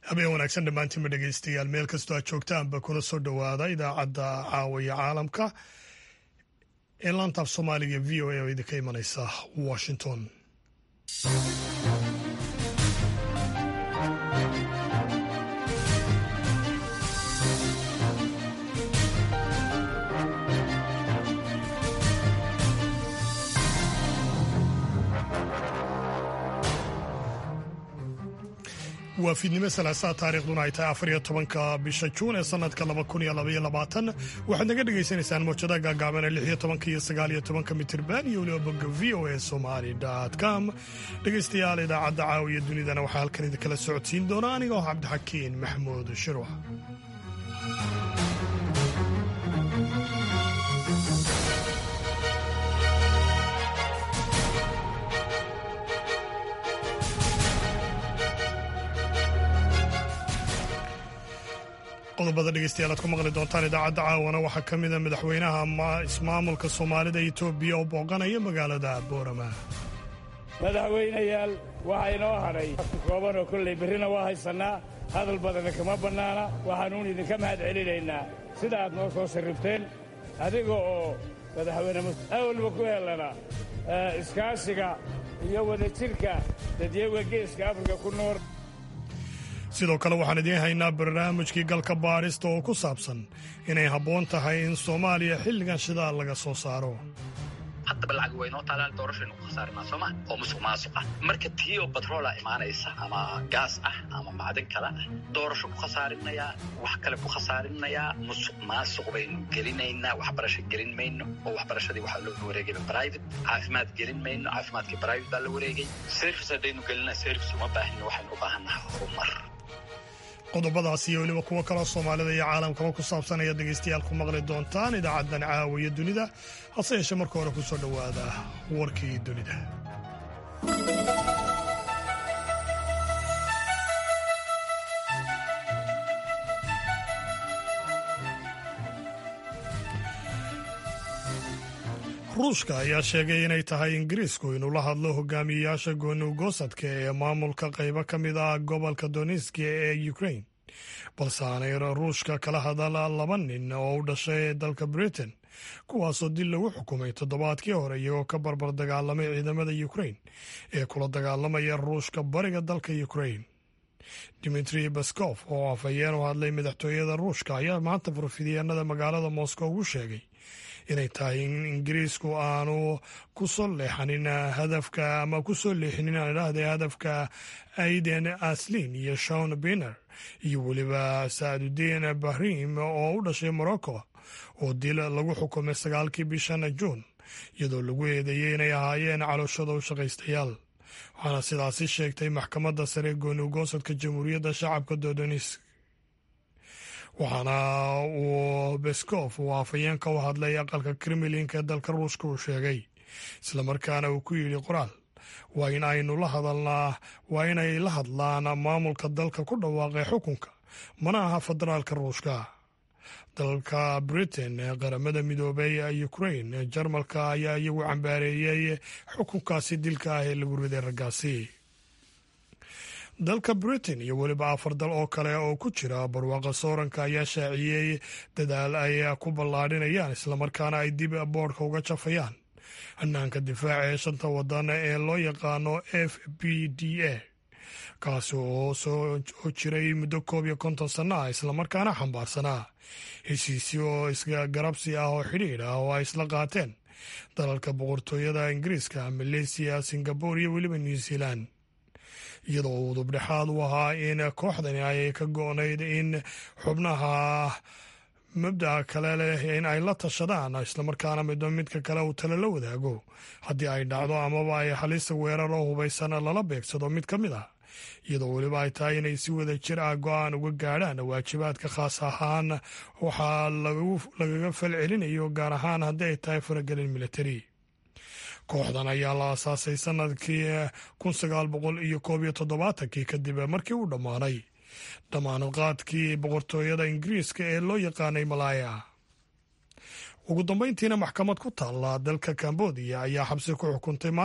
habeen wanaagsan dhammaantiinba dhegaystayaal meel kastoo aad joogtaanba kuna soo dhowaada idaacadda caawiya caalamka ee laantaaf soomaaliga v o a oo idinka imanaysa washington waa fiidnimo salaasaa taariikhduna ay tahay afar iyo tobanka bisha juun ee sanadka laba kun iyo labaiyo labaatan waxaad naga dhagaysanaysaan mawjadaha gaagaaban ee lix iyo tobanka iyo sagaal iyo tobanka mitirban iyo weliba bogga v o a somali com dhegaystayaal idaacadda caawiya dunidana waxaa halkan idinkala socodsiin doona aniga oo cabdixakiin maxamuud shirwax qodobada dhegeystayaal aad ku maqli doontaan idaacadda caawana waxaa ka mida madaxweynaha ismaamulka soomaalida etoobiya oo booqanaya magaalada boorama madaxweynayaal waxaa inoo hadhay kooban oo kolley berrina waa haysannaa hadal badana kama bannaana waxaanuun idinka mahad celinaynaa sida aad noo soo sharribteen adiga oo madaxweyne awalba ku helana iskaashiga iyo wadajirka dadyaga geeska afrika ku nool sidoo kale waxaan idiin haynaa barnaamijkii galka baadhista oo ku saabsan inay habboon tahay in soomaaliya xilligan shidaal laga soo saaro haddaba lacag waynoo taalaan doorashaynu ku khasaarinaa sooma oo musuq maasuq ah marka tii oo batroola imaanaysa ama gaas ah ama macdan kale ah doorasho ku khasaarinayaa wax kale ku khasaarinayaa musuq maasuq baynu gelinaynaa waxbarasho gelin mayno oo waxbarashadii waxaa loo wareegayba private caafimaad gelin mayno caafimaadkii private baa la wareegay service haddaynu gelinaa service uma baahino waxaynu u baahannaha horumar qodobadaas iyo weliba kuwo kaloo soomaalida iyo caalamkaba ku saabsan ayaad dhegaystayaal ku maqli doontaan idaacaddan caawiya dunida hase yeeshee marka hore ku soo dhowaada warkii dunida ruushka ayaa sheegay inay tahay ingiriisku inuu la hadlo hogaamiyeyaasha goonugoosadka ee maamulka qaybo ka mid ah gobolka donetski ee ukrain balse aanay ruushka kala hadal laba nin oo u dhashay dalka britain kuwaasoo dil lagu xukumay toddobaadkii hore iyagoo ka barbar dagaalamay ciidamada ukrain ee kula dagaalamaya ruushka bariga dalka ukrain dimitri baskof oo afhayeen u hadlay madaxtooyada ruushka ayaa maanta furfidyaenada magaalada moscow ugu sheegay inay tahay in ingiriisku aanu ku soo leexanin hadafka ama ku soo leexinin aan idhaahday hadafka aiden aslin iyo shawn biner iyo weliba saadudiin bahrim oo u dhashay morocco oo dil lagu xukumay sagaalkii bishan juun iyadoo lagu eedeeyey inay ahaayeen calooshada u shaqaystayaal waxaana sidaasi sheegtay maxkamadda sare goonugoosadka jamhuuriyadda shacabka dodonis waxaana uu beskof uu afhayeenka u hadlay aqalka kremlinka ee dalka ruushka uu sheegay islamarkaana uu ku yidhi qoraal waa in aynu la hadalnaa waa inay la hadlaan maamulka dalka ku dhawaaqay xukunka mana aha federaalka ruushka dalka britain ee qaramada midoobay ukrain jarmalka ayaa iyagu cambaareeyey xukunkaasi dilka ah ee lagu riday raggaasi dalka britain iyo weliba afar dal oo kale oo ku jira barwaaqa sooranka ayaa shaaciyey dadaal ay ku ballaadhinayaan islamarkaana ay dib boodhka uga jafayaan hanaanka difaaca ee shanta wadan ee loo yaqaano f b d a kaasi oo soo jiray muddo koob iyo konton sanno ah islamarkaana xambaarsanaa heshiisyo oo isgarabsi ah oo xidhiidh ah oo ay isla qaateen dalalka boqortooyada ingiriiska maleysiya singabore iyo weliba new zealand iyadoo udub dhexaad u ahaa in kooxdani ay ka go-nayd in xubnaha mabdaca kale leh in ay la tashadaan islamarkaana midba midka kale uu tale la wadaago haddii ay dhacdo amaba ay halista weerar oo hubaysan lala beegsado mid ka mid ah iyadoo weliba ay tahay inay si wada jir ah go-aan uga gaadhaan waajibaadka khaas ahaan waxaa lagaga fal celinayo gaar ahaan haddii ay tahay faragelin militari kooxdan ayaa la aasaasay sanadkii kun sagaal boqol iyo koob iyo toddobaatankii kadib markii uu dhammaaday dhammaanadqaadkii boqortooyada ingiriiska ee loo yaqaanay malaaya ugu dambayntiina maxkamad ku taalla dalka kambodiya ayaa xabsi ku xukuntay maanta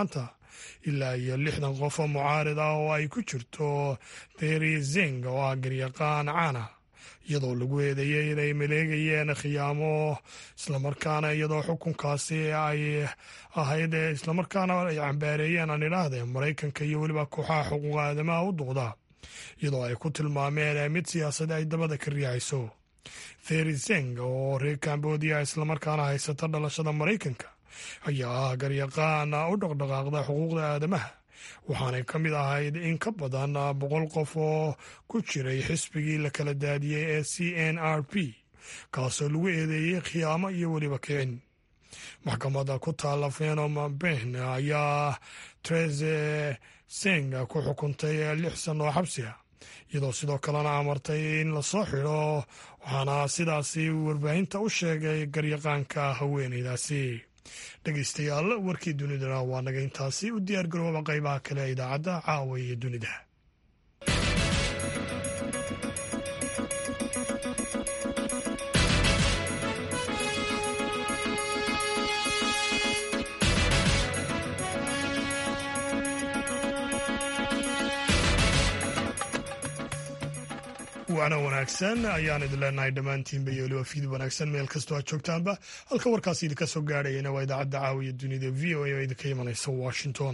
ilaa iyo lixdan qof oo mucaarid ah oo ay ku jirto theri zeng oo ah garyaqaan caana iyadoo lagu eedeeyey inay maleegayeen khiyaamo islamarkaana iyadoo xukunkaasi ay ahayd islamarkaana ay cambaareeyeen aan idhaahdee maraykanka iyo weliba kooxaha xuquuqa aadamaha u duqda iyadoo ay ku tilmaameen mid siyaasada ay dabada ka riixayso theri zeng oo reer cambodia islamarkaana haysata dhalashada maraykanka ayaa ah garyaqaan u dhaqdhaqaaqda xuquuqda aadamaha waxaanay ka mid ahayd in ka badan boqol qof oo ku jiray xisbigii la kala daadiyey ee c n r p kaasoo lagu eedeeyey khiyaamo iyo weliba kicin maxkamadda ku taalla fenom ben ayaa trese seng ku xukuntay lix san oo xabsi ah iyadoo sidoo kalena amartay in lasoo xidho waxaana sidaasi warbaahinta u sheegay garyaqaanka haweeneydaasi dhegeystayaal warkii dunidana waa naga intaasi u diyaar garooba qaybaha kale ee idaacadda caawa iyo dunida waana wanaagsan ayaan idin leenahay dhammaantiinba iyo weliba fiid wanaagsan meel kastoo aad joogtaanba halka warkaas idinka soo gaadhayana waa idaacadda caawiya dunida v o a oo idinka imanaysa washington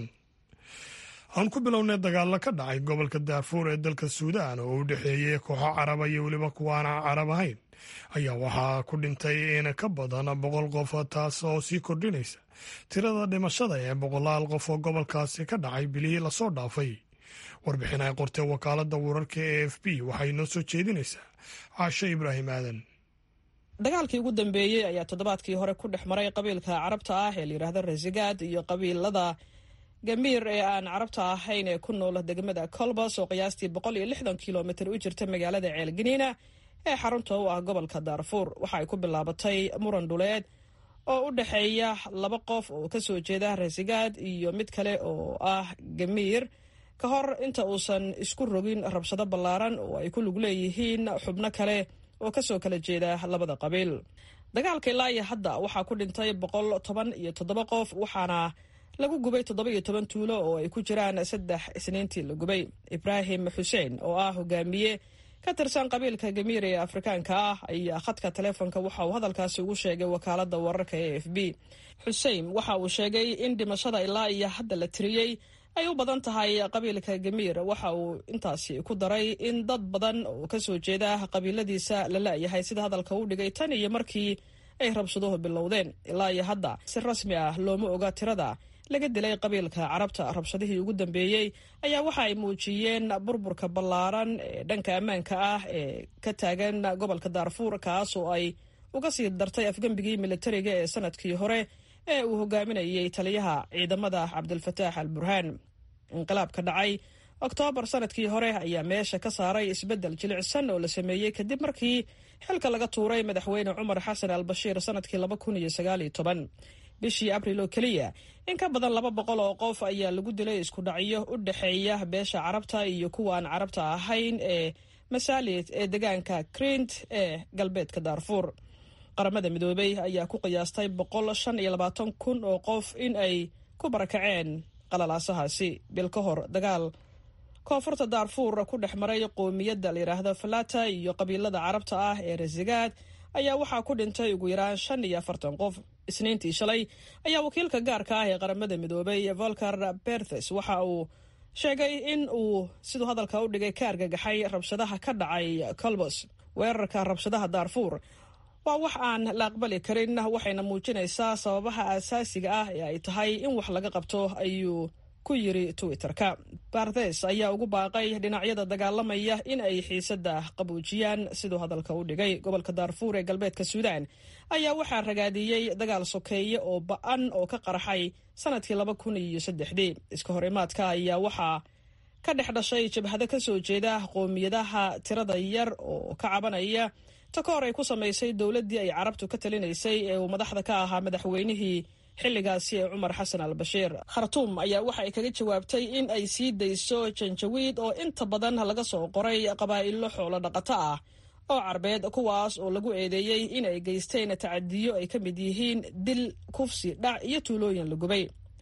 aan ku bilownay dagaalo ka dhacay gobolka daarfuur ee dalka suudaan oo u dhexeeyey kooxo caraba iyo weliba kuwaana carab ahayn ayaa waxaa ku dhintay in ka badan boqol qof taas oo sii kordhinaysa tirada dhimashada ee boqolaal qof oo gobolkaasi ka dhacay bilihii lasoo dhaafay warbixin ay qortee wakaaladda wararka e f b waxay noo soo jeedinaysaa caashe ibraahim aadan dagaalkii ugu dambeeyey ayaa toddobaadkii hore ku dhex maray qabiilka carabta ah ee layidhaahdo rasigaad iyo qabiilada gamiir ee aan carabta ahayn ee ku nool degmada colbas oo qiyaastii boqol iyo lixdan kilomitir u jirta magaalada ceelganiina ee xarunta u ah gobolka daarfuur waxa ay ku bilaabatay muran dhuleed oo u dhexeeya laba qof oo kasoo jeeda rasigaad iyo mid kale oo ah gamiir ka hor inta uusan isku rogin rabshado ballaaran oo ay ku lug leeyihiin xubno kale oo kasoo kala jeeda labada qabiil dagaalka ilaa iyo hadda waxaa ku dhintay boqol toban iyo toddoba qof waxaana lagu gubay toddoba iyo toban tuulo oo ay ku jiraan saddex isniintii la gubay ibraahim xuseen oo ah hogaamiye ka tirsan qabiilka gamiir ee afrikaanka ah ayaa khadka taleefonka waxa uu hadalkaasi ugu sheegay wakaalada wararka e f b xusein waxa uu sheegay in dhimashada ilaa iyo hadda la tiriyey ay u badan tahay qabiilka gamiir waxa uu intaasi ku daray in dad badan oo kasoo jeeda qabiiladiisa la la'yahay sida hadalka u dhigay tan iyo markii ay rabshaduhu bilowdeen ilaa iyo hadda si rasmi ah looma oga tirada laga dilay qabiilka carabta rabshadihii ugu dambeeyey ayaa waxa ay muujiyeen burburka ballaaran ee dhanka ammaanka ah ee ka taagan gobolka daarfuur kaas oo ay uga sii dartay afgembigii militariga ee sanadkii hore ee uu hogaaminayay taliyaha ciidamada cabdilfataax al burhaan inqilaabka dhacay oktoobar sanadkii hore ayaa meesha ka saaray isbeddel jilicsan oo la sameeyey kadib markii xilka laga tuuray madaxweyne cumar xasan al bashiir sanadkii laba kun iyo sagaaliyo toban bishii abril oo keliya in ka badan laba boqol oo qof ayaa lagu dilay isku dhacyo u dhexeeya beesha carabta iyo kuwa aan carabta ahayn ee masaalid ee deegaanka crint ee galbeedka daarfuur qaramada midoobey ayaa ku qiyaastay boqol shan iyo labaatan kun oo qof in ay ku barakaceen qalalaasahaasi bil ka hor dagaal koonfurta daarfuur ku dhex maray qoomiyadda layidhaahdo falata iyo qabiilada carabta ah ee rasigaad ayaa waxaa ku dhintay ugu yaraan shan iyo afartan qof isniintii shalay ayaa wakiilka gaarka ah ee qaramada midoobay volker berthes waxa uu sheegay in uu siduu hadalka u dhigay ka argagaxay rabshadaha ka dhacay colbos weerarka rabshadaha daarfuur waa wax aan la aqbali karin waxayna muujinaysaa sababaha aasaasiga ah ee ay tahay in wax laga qabto ayuu ku yiri twitter-ka barthes ayaa ugu baaqay dhinacyada dagaalamaya in ay xiisadda qaboojiyaan siduu hadalka u dhigay gobolka daarfuur ee galbeedka suudaan ayaa waxaa ragaadiyey dagaal sokeeye oo ba-an oo ka qarxay sanadkii laba kun iyo saddexdii iska hor imaadka ayaa waxaa ka dhex dhashay jabhado kasoo jeeda qoomiyadaha tirada yar oo ka cabanaya takoor ay ku samaysay dowladdii ay carabtu ka talinaysay ee uu madaxda ka ahaa madaxweynihii xilligaasi ee cumar xasan al bashiir khartuum ayaa waxa ay kaga jawaabtay in ay sii dayso janjawiid oo inta badan laga soo qoray qabaa'ilo xoolo dhaqato ah oo carbeed kuwaas oo lagu eedeeyey in ay geysteen tacadiyo ay ka mid yihiin dil kufsi dhac iyo tuulooyin la gubay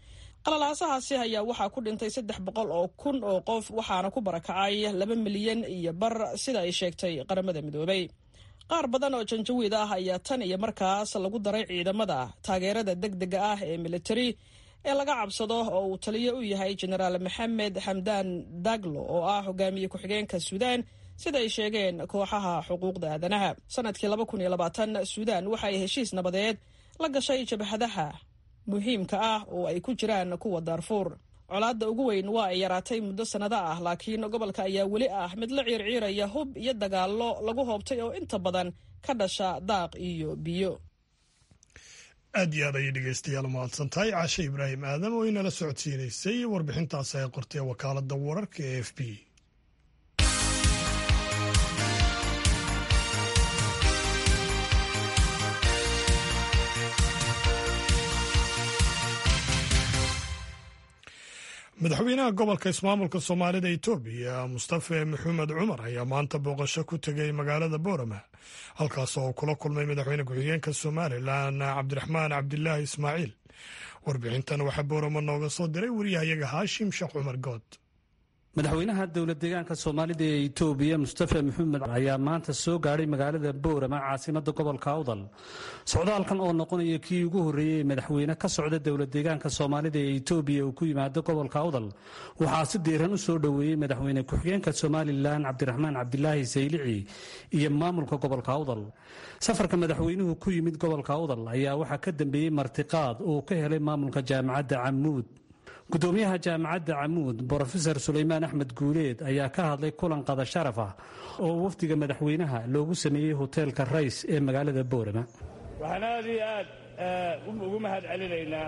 qalalaasahaasi ayaa waxaa ku dhintay saddex boqol oo kun oo qof waxaana ku barakacay laba milyan iyo bar sida ay sheegtay qaramada midoobay qaar badan oo janjawiid ah ayaa tan iyo markaas lagu daray ciidamada taageerada deg dega ah ee militari ee laga cabsado oo uu taliyo u yahay jenaraal maxamed xamdaan daglo oo ah hogaamiye ku-xigeenka suudaan sida ay sheegeen kooxaha xuquuqda aadanaha sanadkii laba kun iyo labaatan suudaan waxa ay heshiis nabadeed la gashay jabhadaha muhiimka ah oo ay ku jiraan kuwa daarfuur colaadda ugu weyn waa ay yaraatay muddo sannado ah laakiin gobolka ayaa weli ah mid la ciirciiraya hub iyo dagaallo lagu hoobtay oo inta badan ka dhasha daaq iyo biyo aad iyo aad ayay dhegeystayaal mahadsan tahay caashe ibraahim aadam oo inala socodsiinaysay warbixintaas ay qortay wakaaladda wararka ee f b madaxweynaha gobolka ismaamulka soomaalida etoobiya mustafe maxamed cumar ayaa maanta booqasho ku tegay magaalada boorama halkaas oo uu kula kulmay madaxweyne ku-xigeenka somalilan cabdiraxmaan cabdilaahi ismaaciil warbixintan waxaa boorama nooga soo diray wariyahayaga haashim sheekh cumar good madaxweynaha dowlad deegaanka soomaalida ee itoobiya mustafa maxamed ayaa maanta soo gaadhay magaalada boorama caasimada gobolka awdal socdaalkan oo noqonaya kii ugu horreeyey ee madaxweyne ka socda dowlad deegaanka soomaalida ee itoobiya uu ku yimaado gobolka awdal waxaa si diiran u soo dhoweeyey madaxweyne ku-xigeenka somalilan cabdiraxmaan cabdilaahi saylici iyo maamulka gobolka awdal safarka madaxweynuhu ku yimid gobolka awdal ayaa waxaa ka dambeeyey martiqaad uu ka helay maamulka jaamacadda camuud gudoomiyaha jaamacadda camuud brofesor sulaymaan axmed guuleed ayaa ka hadlay kulan qada sharaf ah oo wafdiga madaxweynaha loogu sameeyey hoteelka rays ee magaalada boorama waxaan aad iyo aad ugu mahad celinaynaa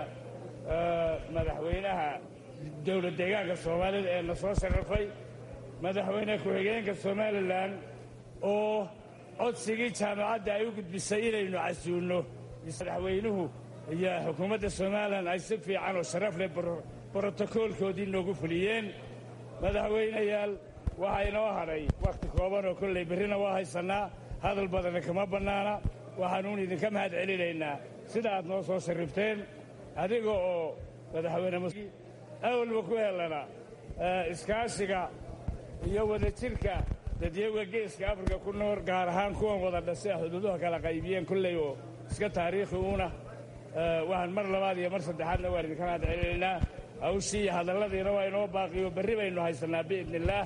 madaxweynaha dowlad deegaanka soomaalida ee na soo sharafay madaxweyne ku-xigeenka somalilan oo codsigii jaamacadda ay u gudbisay inaynu casuulno madaxweynuhu iyo xukuumadda somalilan ay si fiican oo sharaf leh brotokoolkoodii noogu fuliyeen madaxweynayaal waxaa inoo hadhay wakhti kooban oo kollay berrina waa haysannaa hadal badanna kama bannaana waxaanuun idinka mahad celinaynaa sida aad noo soo sharrifteen adiga oo madaxweyne awalba ku helana iskaashiga iyo wadajirka dadyaga geeska afrika ku nool gaar ahaan kuwan wada dhasay xuduuduha kala qaybiyeen kolley oo iska taariikhi uuna waxaan mar labaad iyo mar saddexaadna waan idinka mahad celinaynaa hawshii iyo hadalladiina waa inoo baaqiyo berri baynu haysannaa biidni illaah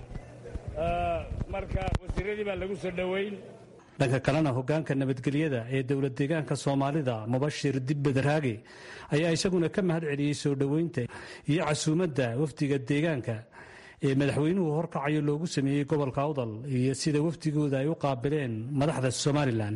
marka wasiiradii baa lagu soo dhoweyn dhanka kalena hogaanka nabadgelyada ee dowlad deegaanka soomaalida mubashir dibbedaraage ayaa isaguna ka mahad celiyey soo dhoweynta iyo casuumadda wafdiga deegaanka ee madaxweynuhu horkacayo loogu sameeyey gobolka awdal iyo sida wafdigooda ay u qaabileen madaxda somalilan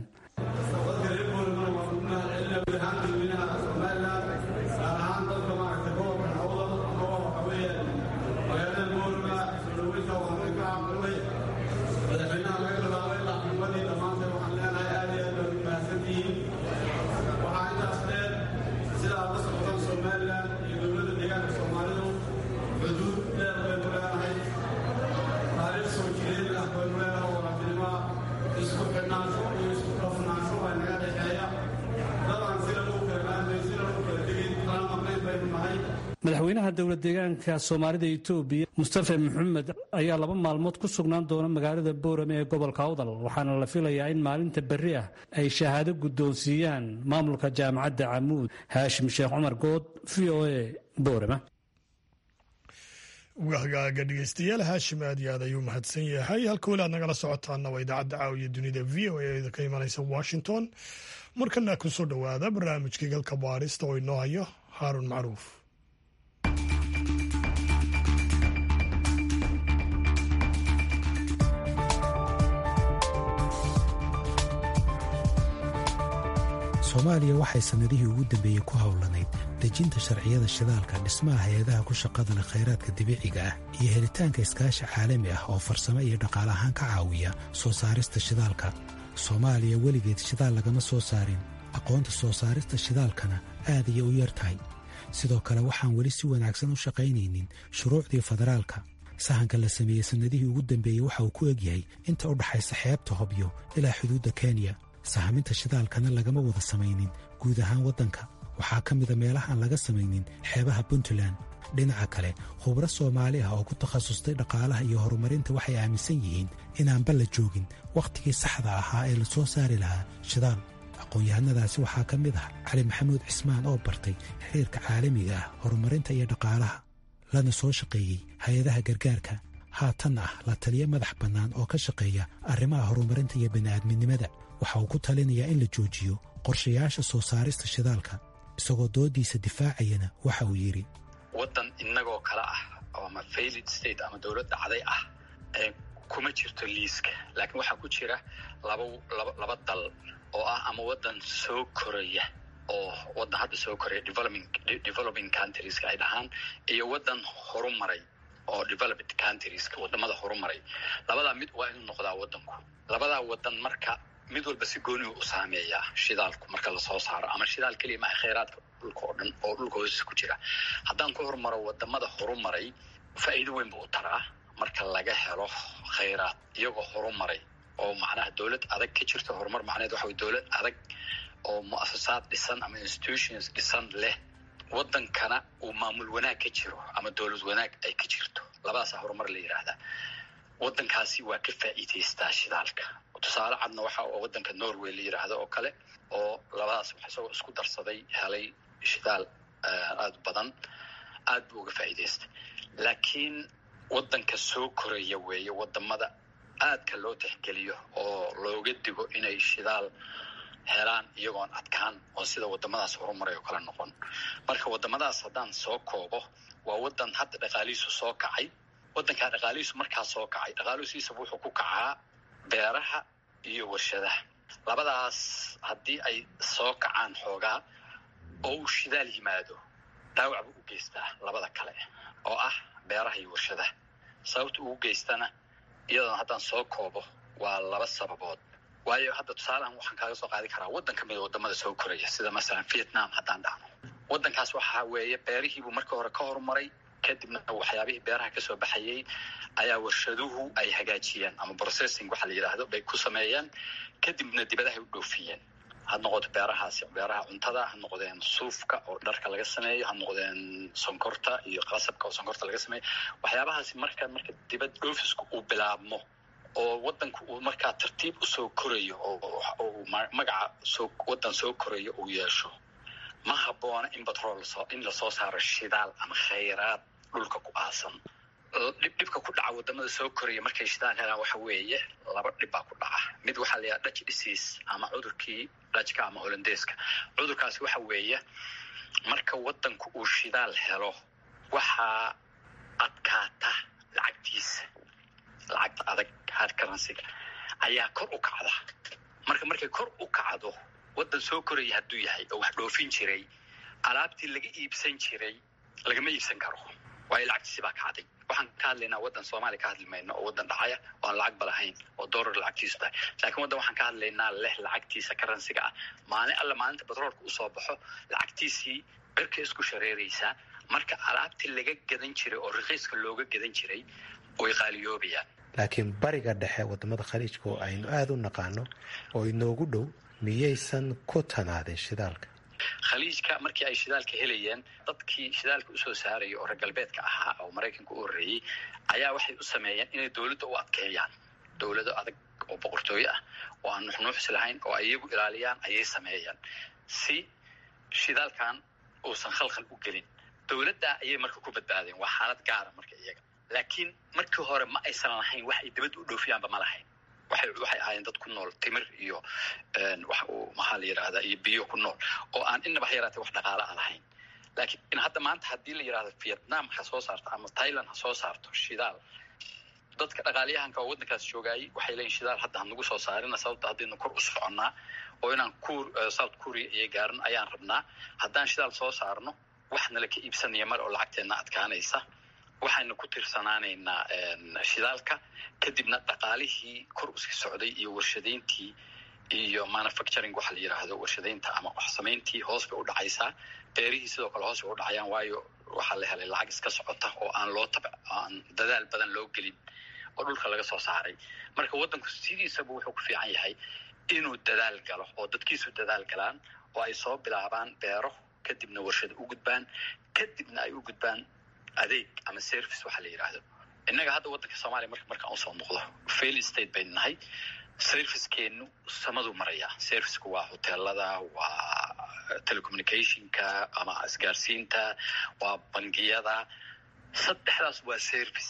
madaxweynaha dowlad deegaanka soomaalida etoobiya mustafa maxamed ayaa laba maalmood ku sugnaan doona magaalada boorame ee gobolka awdal waxaana la filayaa in maalinta berri ah ay shahaado guddoonsiiyaan maamulka jaamacadda camuud haashim sheekh cumar good v o a boorama hagaaga dhegeystayaal haashim aad iyo aad ayuu mahadsan yahay halka weli aad nagala socotaana waa idaacadda caawiya dunida v o a ka imanaysa washington markana kusoo dhowaada barnaamijkii galka baarista oo inoo hayo haarun macruuf soomaaliya waxay sannadihii ugu dambeeyey ku howlanayd dejinta sharciyada shidaalka dhismaha hay-adaha ku shaqadana khayraadka dabiiciga ah iyo helitaanka iskaashi caalami ah oo farsamo iyo dhaqaale ahaan ka caawiya soo saarista shidaalka soomaaliya weligeed shidaal lagama soo saarin aqoonta soo saarista shidaalkana aad ayay u yar tahay sidoo kale waxaan weli si wanaagsan u shaqaynaynin shuruucdii federaalka sahanka la sameeyey sannadihii ugu dambeeyey waxa uu ku egyahay inta u dhaxaysa xeebta hobyo ilaa xuduudda kenya sahaminta shidaalkana lagama wada samaynin guud ahaan waddanka waxaa ka mida meelahaan laga samaynin xeebaha puntland dhinaca kale khubro soomaali ah oo ku takhasustay dhaqaalaha iyo horumarinta waxay aaminsan yihiin inaanba la joogin wakhtigii saxda ahaa ee la soo saari lahaa shidaal aqoon-yahanadaasi waxaa ka mid ah cali maxamuud cismaan oo bartay xiriirka caalamiga ah horumarinta iyo dhaqaalaha lana soo shaqeeyey hay-adaha gargaarka haatan ah la taliyo madax bannaan oo ka shaqeeya arrimaha horumarinta iyo bini'aadminimada waxa uu ku talinayaa in la joojiyo qorshayaasha soo saarista shidaalka isagoo doodiisa difaacayana waxa uu yidhi waddan innagoo kale ah ama failid state ama dowlad dhacday ah kuma jirto liiska laakiin waxaa ku jira laba laba laba dal oo ah ama waddan soo koraya oo waddan hadda soo koraya developing developing countrieska ay dhahaan iyo waddan horumaray oo developed countrieska wadamada horumaray labadaa mid waa inuu noqdaa waddanku labadaa waddan marka mid walba si goonihu u saameeyaa shidaalku marka lasoo saaro ama shidaal keliya maaha khayraadka dhulka oo dhan oo dhulka hoostiisa ku jira haddaan ku horumaro wadamada horumaray faa'iido weyn buu u taraa marka laga helo khayraad iyagoo horumaray oo macnaha dowlad adag ka jirto horumar macneed waxa way dowlad adag oo mu'asasaad dhisan ama institutions dhisan leh waddankana uu maamul wanaag ka jiro ama dowlad wanaag ay ka jirto labadaasaa horumar la yidhaahdaa waddankaasi waa ka faa'iidaystaa shidaalka tusaale cadna waxa oo waddanka norway la yidhaahdo oo kale oo labadaas isagoo isku darsaday helay shidaal aada badan aad buu uga faa'iidaystay laakiin waddanka soo koraya weeye wadamada aadka loo tixgeliyo oo looga digo inay shidaal helaan iyagoon adkaan oo sida wadamadaas horumaray oo kale noqon marka wadamadaas haddaan soo koobo waa waddan hadda dhaqaalihiisu soo kacay waddankaa dhaqaalihiisu markaa soo kacay dhaqaalusiisaba wuxuu ku kacaa beeraha iyo warshadaha labadaas haddii ay soo kacaan xoogaa oo uu shidaal yimaado dhaawac buu u geystaa labada kale oo ah beeraha iyo warshadaha sababta ugu geystana iyadoona haddaan soo koobo waa laba sababood waayo hadda tusaalehan waxaan kaaga soo qaadi karaa waddan ka mid a wadamada soo koraya sida masalan vietnam haddaan dhahno waddankaas waxaa weeye beerihiibuu marka hore ka horumaray kadibna waxyaabihii beeraha kasoo baxayay ayaa warshaduhu ay hagaajiyeen ama processing waxa la yidhaahdo bay ku sameeyeen kadibna dibadahay u dhoofiyeen ha noqoto beerahaasi beeraha cuntada ha noqdeen suufka oo dharka laga sameeyo ha noqdeen sonkorta iyo qasabka oo sonkorta laga sameeyo waxyaabahaasi marka marka dibad dhoofisku uu bilaabmo oo waddanku uu markaa tartiib usoo korayo oo magaca soo waddan soo korayo uu yeesho ma habboona in batrool lasoo in lasoo saaro shidaal ama khayraad dhulka ku aasan dhibdhibka ku dhaca wadamada soo koraya markay shidaal helaan waxa weeye laba dhib baa ku dhaca mid waxaa la yidhaha dutch disease ama cudurkii dutchka ama holandeeska cudurkaasi waxa weeye marka waddanku uu shidaal helo waxaa adkaata lacagtiisa lacagta adag hard currencyga ayaa kor u kacda marka markay kor u kacdo waddan soo koraya hadduu yahay oo wax dhoofin jiray alaabtii laga iibsan jiray lagama iibsan karo waayo lacagtiisi baa kacday waxaan ka hadlaynaa waddan soomaaliya ka hadli mayno oo waddan dhacaya oo aan lacag ba lahayn oo dollar lacagtiisu tahay laakiin waddan waxaan ka hadlaynaa leh lacagtiisa karansiga ah maalin alla maalinta batroolka usoo baxo lacagtiisii cirka isku shareeraysaa marka alaabtii laga gadan jiray oo rakiiska looga gadan jiray way qaaliyoobayaan laakiin bariga dhexe wadamada khaliijka oo aynu aada u naqaano oo inoogu dhow miyaysan ku tanaadin shidaalka khaliijka markii ay shidaalka helayeen dadkii shidaalka usoo saaraya oo reer galbeedka ahaa oo maraykanka u horreeyey ayaa waxay u sameeyeen inay dowladda u adkeeyaan dowlado adag oo boqortooyo ah oo aan nuxnuuxsi lahayn oo ay iyagu ilaaliyaan ayay sameeyeen si shidaalkan uusan khalkhal u gelin dowladdaa ayay marka ku badbaadeen waa xaalad gaara marka iyaga laakiin markii hore ma aysan lahayn wax ay dibadda u dhoofiyaanba ma lahayn waxay waxay ahaayeen dad ku nool timir iyo waxa uu maxaa la yidhahdaa iyo biyo ku nool oo aan inaba ha yaraatee wax dhaqaale a lahayn laakiin hadda maanta haddii la yidhahdo vietnam ha soo saarto ama thailand ha soo saarto shidaal dadka dhaqaaliyahanka oo waddankaas joogaayay waxay leeyihin shidaal hadda hanagu soo saarina sababta haddaynu kor u soconnaa oo inaan kur south korea iyo gaarin ayaan rabnaa haddaan shidaal soo saarno wax nala ka iibsanaya mar oo lacagteenna adkaanaysa waxaynu ku tirsanaanaynaa shidaalka kadibna dhaqaalihii kor usi socday iyo warshadayntii iyo manufacturing waxa la yidhaahdo warshadaynta ama waxsamayntii hoos bay u dhacaysaa beerihii sidoo kale hoos bay u dhacayaan waayo waxaa la helay lacag iska socota oo aan loo tab aan dadaal badan loo gelin oo dhulka laga soo saaray marka waddanku sidiisaba wuxuu ku fiican yahay inuu dadaal galo oo dadkiisu dadaal galaan oo ay soo bilaabaan beero kadibna warshada u gudbaan kadibna ay u gudbaan adeeg ama service waxa la yidhaahdo innaga hadda waddanka soomaaliya marka markaan usoo noqdo fail state baynu nahay servicekeenu samaduu marayaa serviceku waa hoteelada waa telecommunicationka ama isgaarsiinta waa bangiyada saddexdaas waa service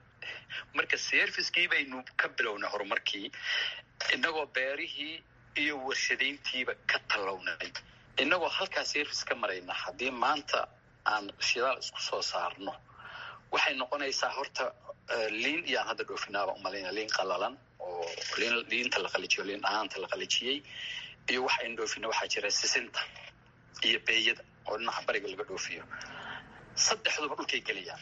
marka servicekii baynu ka bilownay horumarkii innagoo beerihii iyo warshadayntiiba ka tallawnay innagoo halkaa service ka marayna haddii maanta aan shidaal isku soo saarno waxay noqonaysaa horta liin iyo aan hadda dhoofinaaba umalayna liin qalalan oo liin liinta la qalijiyo liin dhahaanta la qalijiyey iyo wax aynu dhoofina waxaa jira sisinta iyo beeyada oo dhinaca bariga laga dhoofiyo saddexduba dhulkay gelayaan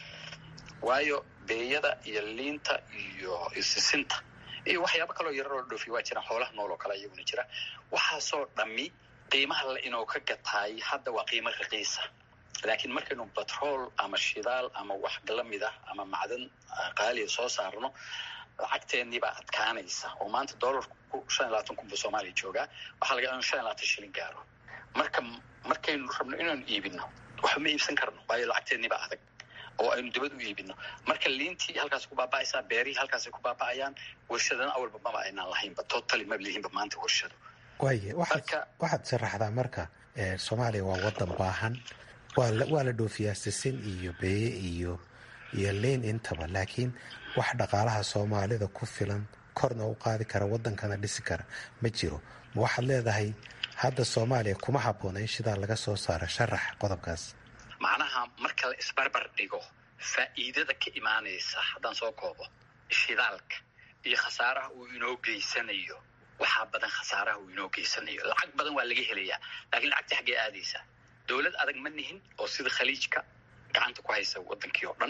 waayo beeyada iyo liinta iyo sisinta iyo waxyaabo kaloo yararoo la dhoofiya waa jiraan xoolaha nool oo kale iyaguna jira waxaasoo dhammi qiimaha la inoo ka gataay hadda waa qiimo raqiisa laakiin markaynu batrool ama shidaal ama wax lamid ah ama macdan qaaliya soo saarno lacagteennii baa adkaanaysa oo maanta dollarku shan iyo labaatan kun buu soomaaliya joogaa waxaa laga inu shan iyo labaatan shilin gaaro marka markaynu rabno inaynu iibino waxba ma iibsan karno waayo lacagteennii baa adag oo aynu dibad u iibino marka liintii halkaas ku baaba'aysaa beerihii halkaasay ku baaba'ayaan warshadana awalba maba aynaan lahaynba totally maba lihiinba maanta warshado waaye waxaad sharaxdaa marka soomaaliya waa wadan baahan waa la dhoofiyaa sisin iyo beeye iyo iyo liin intaba laakiin wax dhaqaalaha soomaalida ku filan korna u qaadi kara wadankana dhisi kara ma jiro ma waxaad leedahay hadda soomaaliya kuma habboona in shidaal laga soo saaro sharax qodobkaas macnaha marka la isbarbar dhigo faa'iidada ka imaanaysa haddaan soo koobo shidaalka iyo khasaaraha uu inoo geysanayo waxaa badan khasaaraha uu inoo geysanayo lacag badan waa laga helayaa laakiin lacagta xaggee aadaysaa dowlad adag ma nihin oo sida khaliijka gacanta ku haysa wadankii oo dhan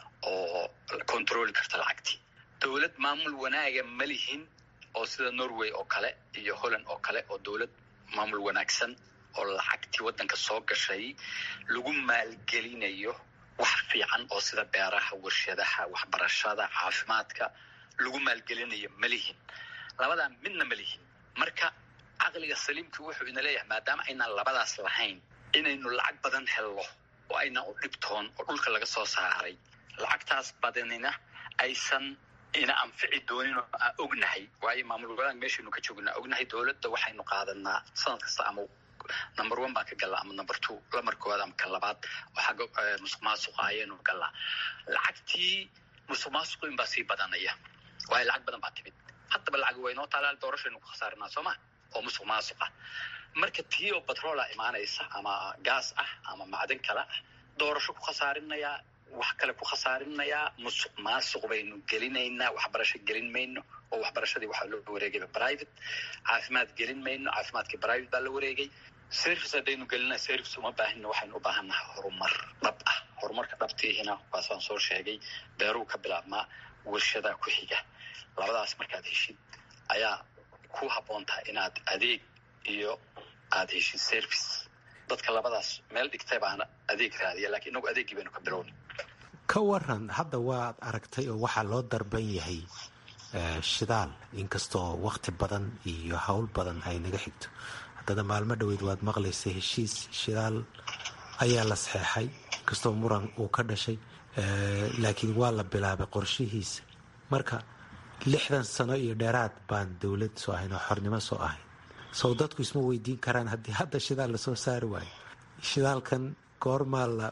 oo controli karta lacagtii dowlad maamul wanaaga ma lihin oo sida norway oo kale iyo holland oo kale oo dowlad maamul wanaagsan oo lacagtii waddanka soo gashay lagu maalgelinayo wax fiican oo sida beeraha warshadaha waxbarashada caafimaadka lagu maalgelinayo ma lihin labadaa midna ma lihin marka caqliga saliimkii wuxuu ina leeyahay maadaama aynaan labadaas lahayn inaynu lacag badan helno oo aynaan u dhibtoon oo dhulka laga soo saaray lacagtaas badanina aysan ina anfici doonin oo aan ognahay waayo maamul wadaag meeshaynu ka joognaa ognahay dowladda waxaynu qaadanaa sanad kasta ama number one baan ka gallaa ama number two lamar koowaad ama ka labaad oo xagga musuq maasuqa ayaynu gallaa lacagtii musuq maasuqu in baa sii badanaya waayo lacag badan baa timid haddaba lacag waynoo taalaal doorashaynu ku khasaarinaa soo ma oo musuq maasuq ah marka tii oo batroola imaanaysa ama gaas ah ama macdan kale ah doorasho ku khasaarinayaa wax kale ku khasaarinayaa musuq maasuq baynu gelinaynaa waxbarasho gelin mayno oo waxbarashadii waxaa loo wareegayba private caafimaad gelin mayno caafimaadkii private baa la wareegay service haddaynu gelina service uma baahina waxaynu u baahannahay horumar dhab ah horumarka dhabtiihina waasaan soo sheegay beeruu ka bilaabmaa warshadaa ku xiga labadaas markaad heshid ayaa ku habboon tahay inaad adeeg iyo aada heshid service dadka labadaas meel dhigtay baana adeeg raadiya lakiin inagu adeeggii baynu ka bilowna ka waran hadda waad aragtay oo waxaa loo darban yahay shidaal inkastoo wakti badan iyo howl badan ay naga xigto haddana maalmo dhoweyd waad maqlaysa heshiis shidaal ayaa la saxeexay inkastoo muran uu ka dhashay laakiin waa la bilaabay qorshihiisa marka lixdan sano iyo dheeraad baan dowlad soo ahayn oo xornimo soo ahayn sow dadku isma weydiin karaan haddii hadda shidaal lasoo saari waayo shidaalkan goormaa la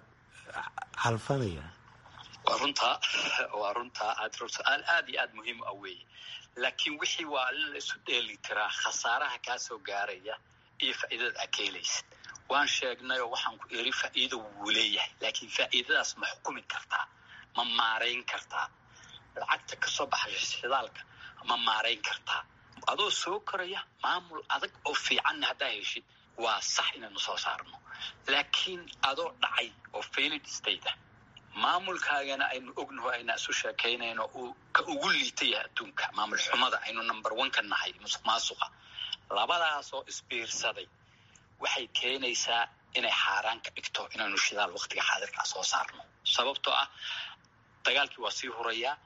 calfanaya waa runtaa waa runtaa aad su-aal aad iyo aad muhiim ah weeye laakiin wixii waa in la isu dheeli tiraa khasaaraha kaa soo gaaraya iyo faa'iidada aad ka helaysid waan sheegnay oo waxaan ku eri faa'iido wuu leeyahay laakiin faa'iidadaas ma xukumi kartaa ma maarayn kartaa lacagta kasoo baxaya shidaalka ma maarayn kartaa adoo soo koraya maamul adag oo fiicanna haddaa heshid waa sax inaynu soo saarno laakiin adoo dhacay oo failid state ah maamulkaagana aynu ognaho ayna isu sheekaynayno uu ka ugu liita yahay adduunka maamul xumada aynu number one ka nahay musuq maasuqa labadaasoo isbiirsaday waxay keenaysaa inay xaaraan ka dhigto inaynu shidaal waktiga xaadirkaa soo saarno sababtoo ah dagaalkii waa sii hurayaa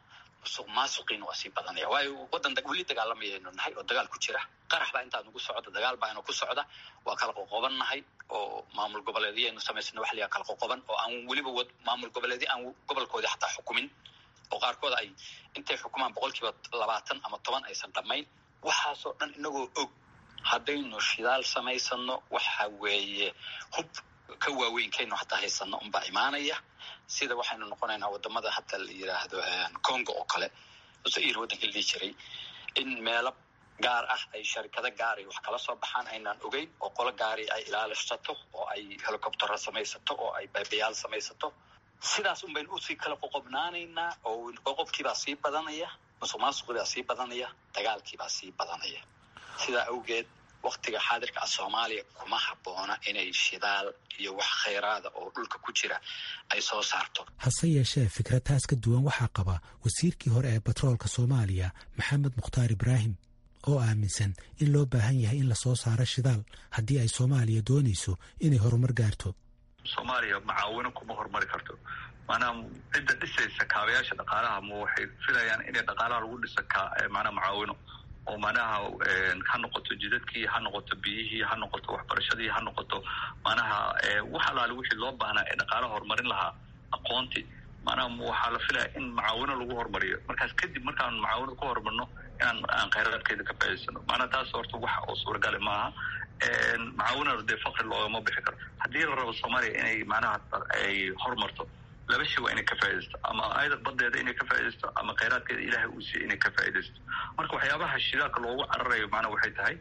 musuq maasuqiina waa sii badanaya waayo waddan weli dagaalamayaynu nahay oo dagaal ku jira qarax baa intaa nagu socda dagaal baa ina ku socda waa kala qoqoban nahay oo maamul goboleedyaynu samaysana waxa layaha kala qoqoban oo aan weliba maamul goboleedyo aan gobolkoodii xataa xukumin oo qaarkood ay intay xukumaan boqolkiiba labaatan ama toban aysan dhammayn waxaasoo dhan inagoo og haddaynu shidaal samaysano waxa weeye hub ka waaweynkeenu hataa haysano unbaa imaanaya sida waxaynu noqonaynaa wadamada hata la yiraahdo congo oo kale zair waddanka la dhihi jiray in meelo gaar ah ay sharikado gaari wax kala soo baxaan aynaan ogeyn oo qolo gaari ay ilaalisato oo ay helicoptero samaysato oo ay baybayaal samaysato sidaas un baynu usii kala qoqobnaanaynaa oo qoqobkiibaa sii badanaya musuq maasuqibaa sii badanaya dagaalkiibaa sii badanaya sidaa awgeed waktiga xaadirka ah soomaaliya kuma habboona inay shidaal iyo wax khayraada oo dhulka ku jira ay soo saarto hase yeeshee fikrataas ka duwan waxaa qaba wasiirkii hore ee batroolka soomaaliya maxamed mukhtaar ibraahim oo aaminsan in loo baahan yahay in lasoo saaro shidaal haddii ay soomaaliya doonayso inay horumar gaarto soomaaliya macaawino kuma horumari karto maanaha cidda dhisaysa kaabayaasha dhaqaalaha ma waxay filayaan inay dhaqaalaha lagu dhisa manaa macaawino oo manaha ha noqoto jidadkii ha noqoto biyihii ha noqoto waxbarashadii ha noqoto manaha wax alaale wixii loo baahnaa ee dhaqaalaha horumarin lahaa aqoonti manaha waxaa la filaya in macaawino lagu horumariyo markaas kadib markaan macaawino ku horumarno inaan aan khayraadkeeda ka faa'idaysano maanaha taas horta wax oo suuragale maaha macaawinana dee fakri loogama bixi karo haddii la rabo soomaaliya inay manaha ay horumarto laba shay waa inay ka faa'idaysto ama ayada badeeda inay ka faa'idaysto ama khayraadkeeda ilaahay uu siiya inay ka faa'idaysto marka waxyaabaha shidaalka loogu cararayo macnaha waxay tahay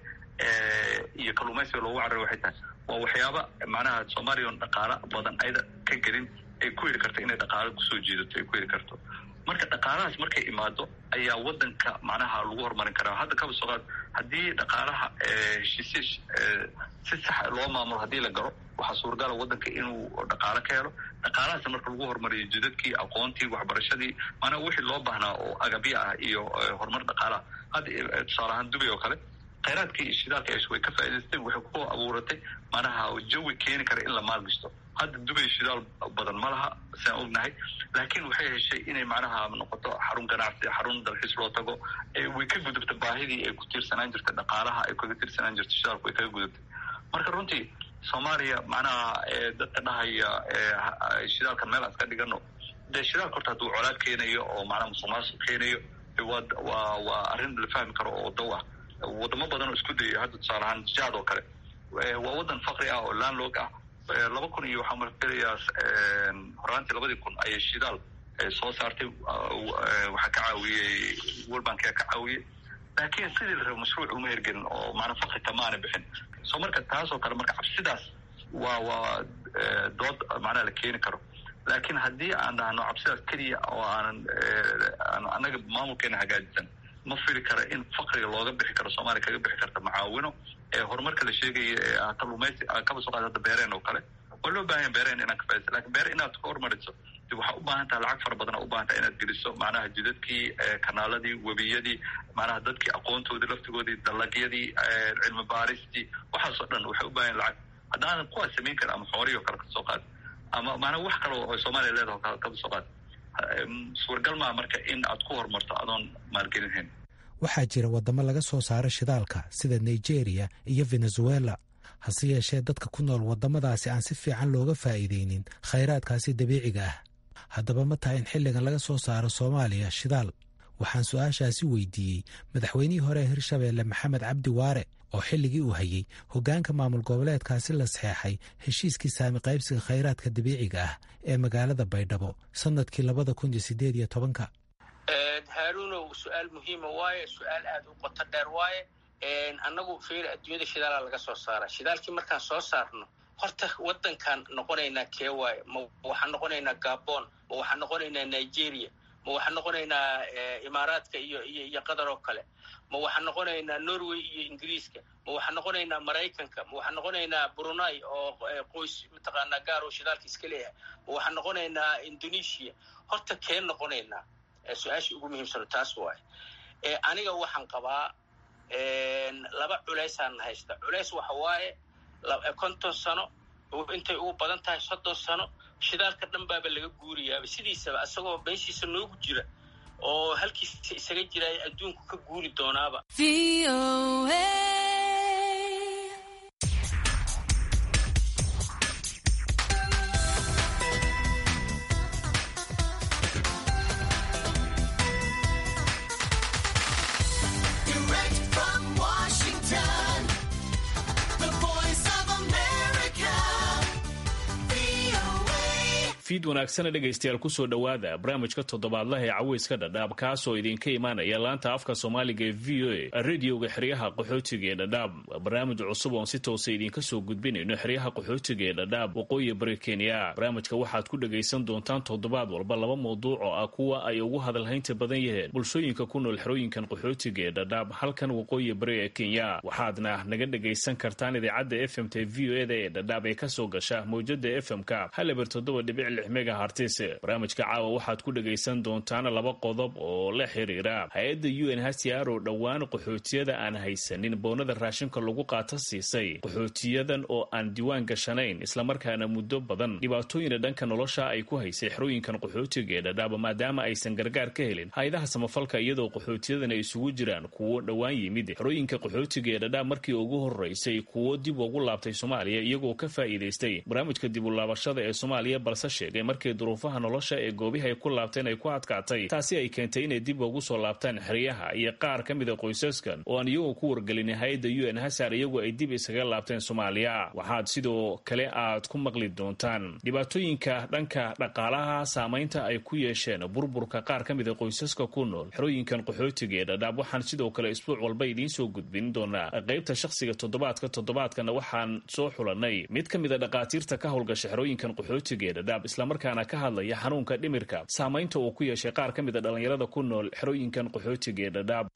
iyo kalluumaysiga loogu cararayo waxay tahay waa waxyaaba macnaha soomaaliya on dhaqaala badan ayada ka gelin ay ku heli karto inay dhaqaalo kusoo jiidato ay ku heli karto marka dhaqaalahaas markay imaado ayaa wadanka macnaha lagu horumarin karaa hadda kaba soo qaad haddii dhaqaalaha heshiisya si sax loo maamulo haddii la galo waxaa suuragala wadanka inuu dhaqaalo ka helo dhaqaalahaas marka lagu horumariyo jidadkii aqoontii waxbarashadii maanaa wixii loo baahnaa oo agabya ah iyo horumar dhaqaalaha hadda tusaale ahaan dubay oo kale khayraadkii shidaalka esh way ka faa'idaysteen waxay ku abuuratay manaha jawi keeni kara in la maalgashto hadda dubay shidaal badan ma laha siaan ognahay laakiin waxay heshay inay macnaha noqoto xarun ganacsi xarun dalxiis loo tago way ka gudubta baahidii ay ku tiirsanaan jirta dhaqaalaha ay kaga tiirsanaan jirta shidaalku way kaga gudubtay marka runtii soomaaliya macnaha dadka dhahaya shidaalkan meel aan iska dhigano dee shidaalka horta hadduu colaad keenayo oo macnaha musuq maasuq keenayo waa waa waa arrin la fahmi karo oo daw ah wadamo badan oo isku dayay hadda tusaale ahaan jaad oo kale waa wadan fakri ah oo landlog ah laba kun iyo waxaa marfilayaa horaantii labadii kun ayay shidaal soo saartay waxaa ka caawiyey world bank ka caawiyey laakiin sidii la rabo mashruuc uma hergelin oo maanaa fakri kamaana bixin so marka taas oo kale marka cabsidaas waa waa dood macnaha la keeni karo laakiin haddii aan dhahno cabsidaas keliya oo aanan annaga maamulkeena hagaajisan ma fili kara in fakriga looga bixi karo soomaaliya kaga bixi karta macaawino ee horumarka la sheegaya ee kalluumaysi kaba soo qaad hadda beereen oo kale waa loo baahanya beereen inaan ka faidaysa lakin beer inaad ka hormariso dib waxaa u baahan taha lacag fara badan u baahan taha inaad geliso macnaha jidadkii kanaaladii webiyadii macnaha dadkii aqoontoodii laftigoodii dalagyadii cilmi baaristii waxaasoo dhan waxay u baahan lacag haddaanan kuwaas samayn karin ama xoorihii oo kale kasoo qaad ama maanaa wax kale oo soomaaliya leedaha kaba soo qaad suuragal maa marka in aad ku horumarto adoon maalgelinhayn waxaa jira waddamo laga soo saaro shidaalka sida nigeria iyo venezuela hase yeeshee dadka ku nool waddamadaasi aan si fiican looga faa'iidaynin khayraadkaasi dabiiciga ah haddaba ma tahay in xilligan laga soo saaro soomaaliya shidaal waxaan su-aashaasi weydiiyey madaxweynihii hore ee hirshabeelle maxamed cabdi waare oo xilligii uu hayey hoggaanka maamul goboleedkaasi la saxeexay heshiiskii saami qaybsiga khayraadka dabiiciga ah ee magaalada baydhabo sannadkii labada kun iyo sideed iyo tobanka haaruunow su-aal muhiima waaye su-aal aada u qoto dheer waaye annagu feer adduunyada shidaala laga soo saara shidaalkii markaan soo saarno horta waddankaan noqonaynaa kee waaye ma waxaan noqonaynaa gabon ma waxaan noqonaynaa nigeria ma waxaan noqonaynaa imaaraadka iyo iyo iyo qatar oo kale ma waxaan noqonaynaa norway iyo ingiriiska ma waxaan noqonaynaa maraykanka ma waxaan noqonaynaa brunei oo qoys mataqaanaa gaar oo shidaalka iska leeyahay ma waxaan noqonaynaa indonesia horta keen noqonaynaa su-aasha ugu muhiimsano taas waaye aniga waxaan qabaa laba culeysaan haysta culeys waxa waaye konton sano intay ugu badan tahay soddon sano shidaalka dhan baaba laga guuriyaaba sidiisaba isagoo meeshiisa noogu jira oo halkiisa isaga jiraya adduunku ka guuri doonaaba fiid wanaagsana dhegaystayaal kusoo dhowaada barnaamijka toddobaadlaha ee caweyska dhadhaab kaasoo idinka imaanaya laanta afka soomaaliga ee v o a radioga xeryaha qaxootiga ee dhadhaab waa barnaamij cusub oon si toosa idinka soo gudbinayno xeryaha qaxootiga ee dhadhaab waqooyi bari kenya barnaamijka waxaad ku dhagaysan doontaan toddobaad walba laba mawduuc oo ah kuwa ay ugu hadalhaynta badan yaheen bulshooyinka ku nool xerooyinkan qaxootiga ee dhadhaab halkan waqooyi bari ee kenya waxaadna naga dhagaysan kartaan idaacadda f m t v o eda ee dhadhaab ee kasoo gasha mawjada f m-ka haleber toddoba dhibic megahartis barnaamijka caawa waxaad ku dhagaysan doontaan laba qodob oo la xiriira hay-adda u n hcr oo dhowaan qaxootiyada aan haysanin boonada raashinka lagu qaata siisay qaxootiyadan oo aan diiwaan gashanayn islamarkaana muddo badan dhibaatooyina dhanka nolosha ay ku haysay xerooyinkan qaxootiga ee dhadhaaba maadaama aysan gargaar ka helin hay-adaha samafalka iyadoo qaxootiyadan ay isugu jiraan kuwo dhowaan yimid xerooyinka qaxootiga ee dhadhaab markii ugu horeysay kuwo dib ugu laabtay soomaaliya iyagoo ka faa'iidaystay barnaamijka dib u laabashada ee soomaaliya balse sheegay markii duruufaha nolosha ee goobihi ay ku laabteen ay ku adkaatay taasi ay keentay inay dib ugu soo laabtaan xeryaha iyo qaar ka mida qoysaskan oo aan iyagoo ku wargelin hay-adda u n hasar iyagu ay dib isaga laabteen soomaaliya waxaad sidoo kale aad ku maqli doontaan dhibaatooyinka dhanka dhaqaalaha saamaynta ay ku yeesheen burburka qaar ka mida qoysaska ku nool xerooyinkan qaxootiga ee dhadhaab waxaan sidoo kale isbuuc walba idiin soo gudbin doonaa qaybta shakhsiga toddobaadka toddobaadkana waxaan soo xulanay mid ka mida dhaqaatiirta ka howlgasha xerooyinkan qaxootiga ee dhadhaab islamarkaana ka hadlaya xanuunka dhimirka saamaynta uu ku yeeshay qaar ka mid a dhallinyarada ku nool xerooyinkan qaxootiga ee dhadhaab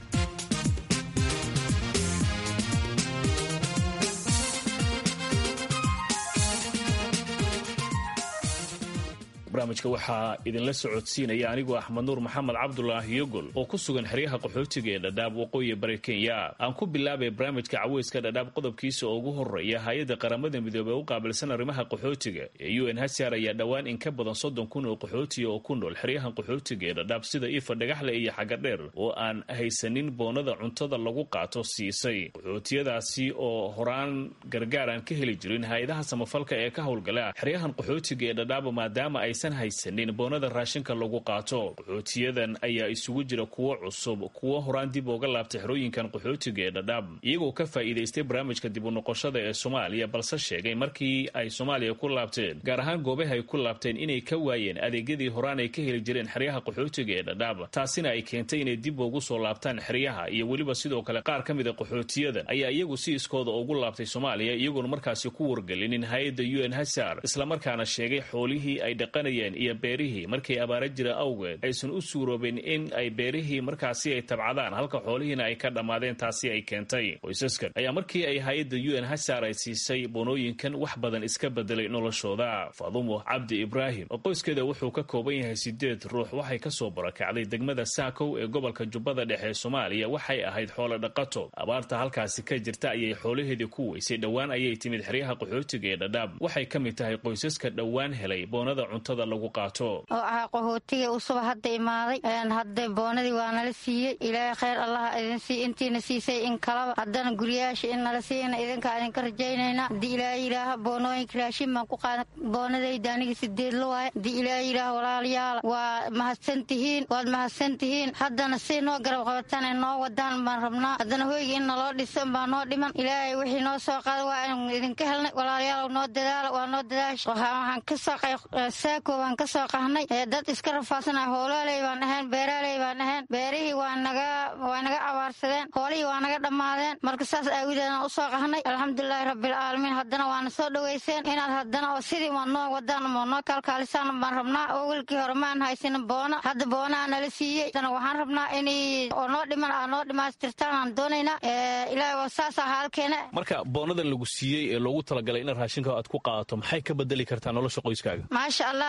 barnaamijka waxaa idinla socodsiinaya anigoo axmed nuur maxamed cabdulaahi yogol oo ku sugan xeryaha qaxootiga ee dhadhaab waqooyi bari kenya aan ku bilaabay barnaamijka caweyska dhadhaab qodobkiisa oo ugu horeeya hay-adda qaramada midoobey u qaabilsan arrimaha qaxootiga ee u n hcr ayaa dhowaan in ka badan soddon kun oo qaxootiya oo ku nool xeryahan qaxootiga ee dhadhaab sida ifa dhagaxle iyo xagadheer oo aan haysanin boonada cuntada lagu qaato siisay qaxootiyadaasi oo horaan gargaar aan ka heli jirin hay-adaha samafalka ee ka howlgala xeryahan qaxootiga ee dhadhaab maadaama ay haysanin boonada raashinka lagu qaato qaxootiyadan ayaa isugu jira kuwo cusub kuwo horaan dib uga laabtay xerooyinkan qaxootiga ee dhadhaab iyagoo ka faa'iidaystay barnaamijka dib u noqoshada ee soomaaliya balse sheegay markii ay soomaaliya ku laabteen gaar ahaan goobaha ay ku laabteen inay ka waayeen adeegyadii horaan ay ka heli jireen xeryaha qaxootiga ee dhadhaab taasina ay keentay inay dib ugu soo laabtaan xeryaha iyo weliba sidoo kale qaar ka mida qaxootiyadan ayaa iyagu si iskooda ugu laabtay soomaaliya iyagoona markaasi ku wargelinin hay-adda u n hasar islamarkaana sheegay xoolihii ay dhaqan iyo beerihii markay abaara jira awgeed aysan u suuroobin in ay beerihii markaasi ay tabcadaan halka xoolihiina ay ka dhammaadeen taasi ay keentay qoysaskan ayaa markii ay hay-adda u n hasar ay siisay boonooyinkan wax badan iska bedelay noloshooda faadumo cabdi ibraahim oo qoyskeeda wuxuu ka kooban yahay sideed ruux waxay kasoo barakacday degmada saakow ee gobolka jubbada dhexe ee soomaaliya waxay ahayd xoolo dhaqato abaarta halkaasi ka jirta ayay xoolaheedii ku weysay dhowaan ayay timid xeryaha qaxootiga ee dhadhaab waxay ka mid tahay qoysaska dhowaan helay boonada cuntada lagu qaato oo ahaa qaxootiga usuba hadda imaaday hadda boonadii waa nala siiyey ilaahay khayr allaha idin sii intiina siisay in kalaba haddana guryayaasha in nala siiyana idinkaa idinka rajaynaynaa haddii ilaahay yidhaaha boonooyinka raashin baan ku qaada boonadayda aniga sideed la waaye haddii ilaahay yidhaaha walaalayaala waa mahadsan tihiin waad mahadsan tihiin haddana si noo garab qabataan ee noo wadaan baan rabnaa haddana hoyga in naloo dhisan baa noo dhiman ilaahay wixii noo soo qaada waa inu idinka helnay walaalayaal noo dadaala waa noo dadaasha waxaan kasoo saako waan ka soo qahnay dad iska rafaasana hoolaaley baan ahayn beeraaley baan ahayn beerihii waa naga waa naga abaarsadeen hoolihii waa naga dhammaadeen marka saas aawideedaan usoo qahnay alxamdulilaahi rabbilcaalamiin haddana waana soo dhoweyseen inaad haddana oo sidii ma noo wadaan ma noo kaalkaalisaan baan rabnaa oo welkii hore maan haysanin boona hadda boonaa nala siiyey haddana waxaan rabnaa inay oo noo dhiman aa noo dhimaystirtaan aan doonaynaa ilaahi waa saasa haalkeena marka boonadan lagu siiyey ee loogu talagalay in raashinka aad ku qaadato maxay ka bedeli kartaa nolosha qoyskaaga maasha allah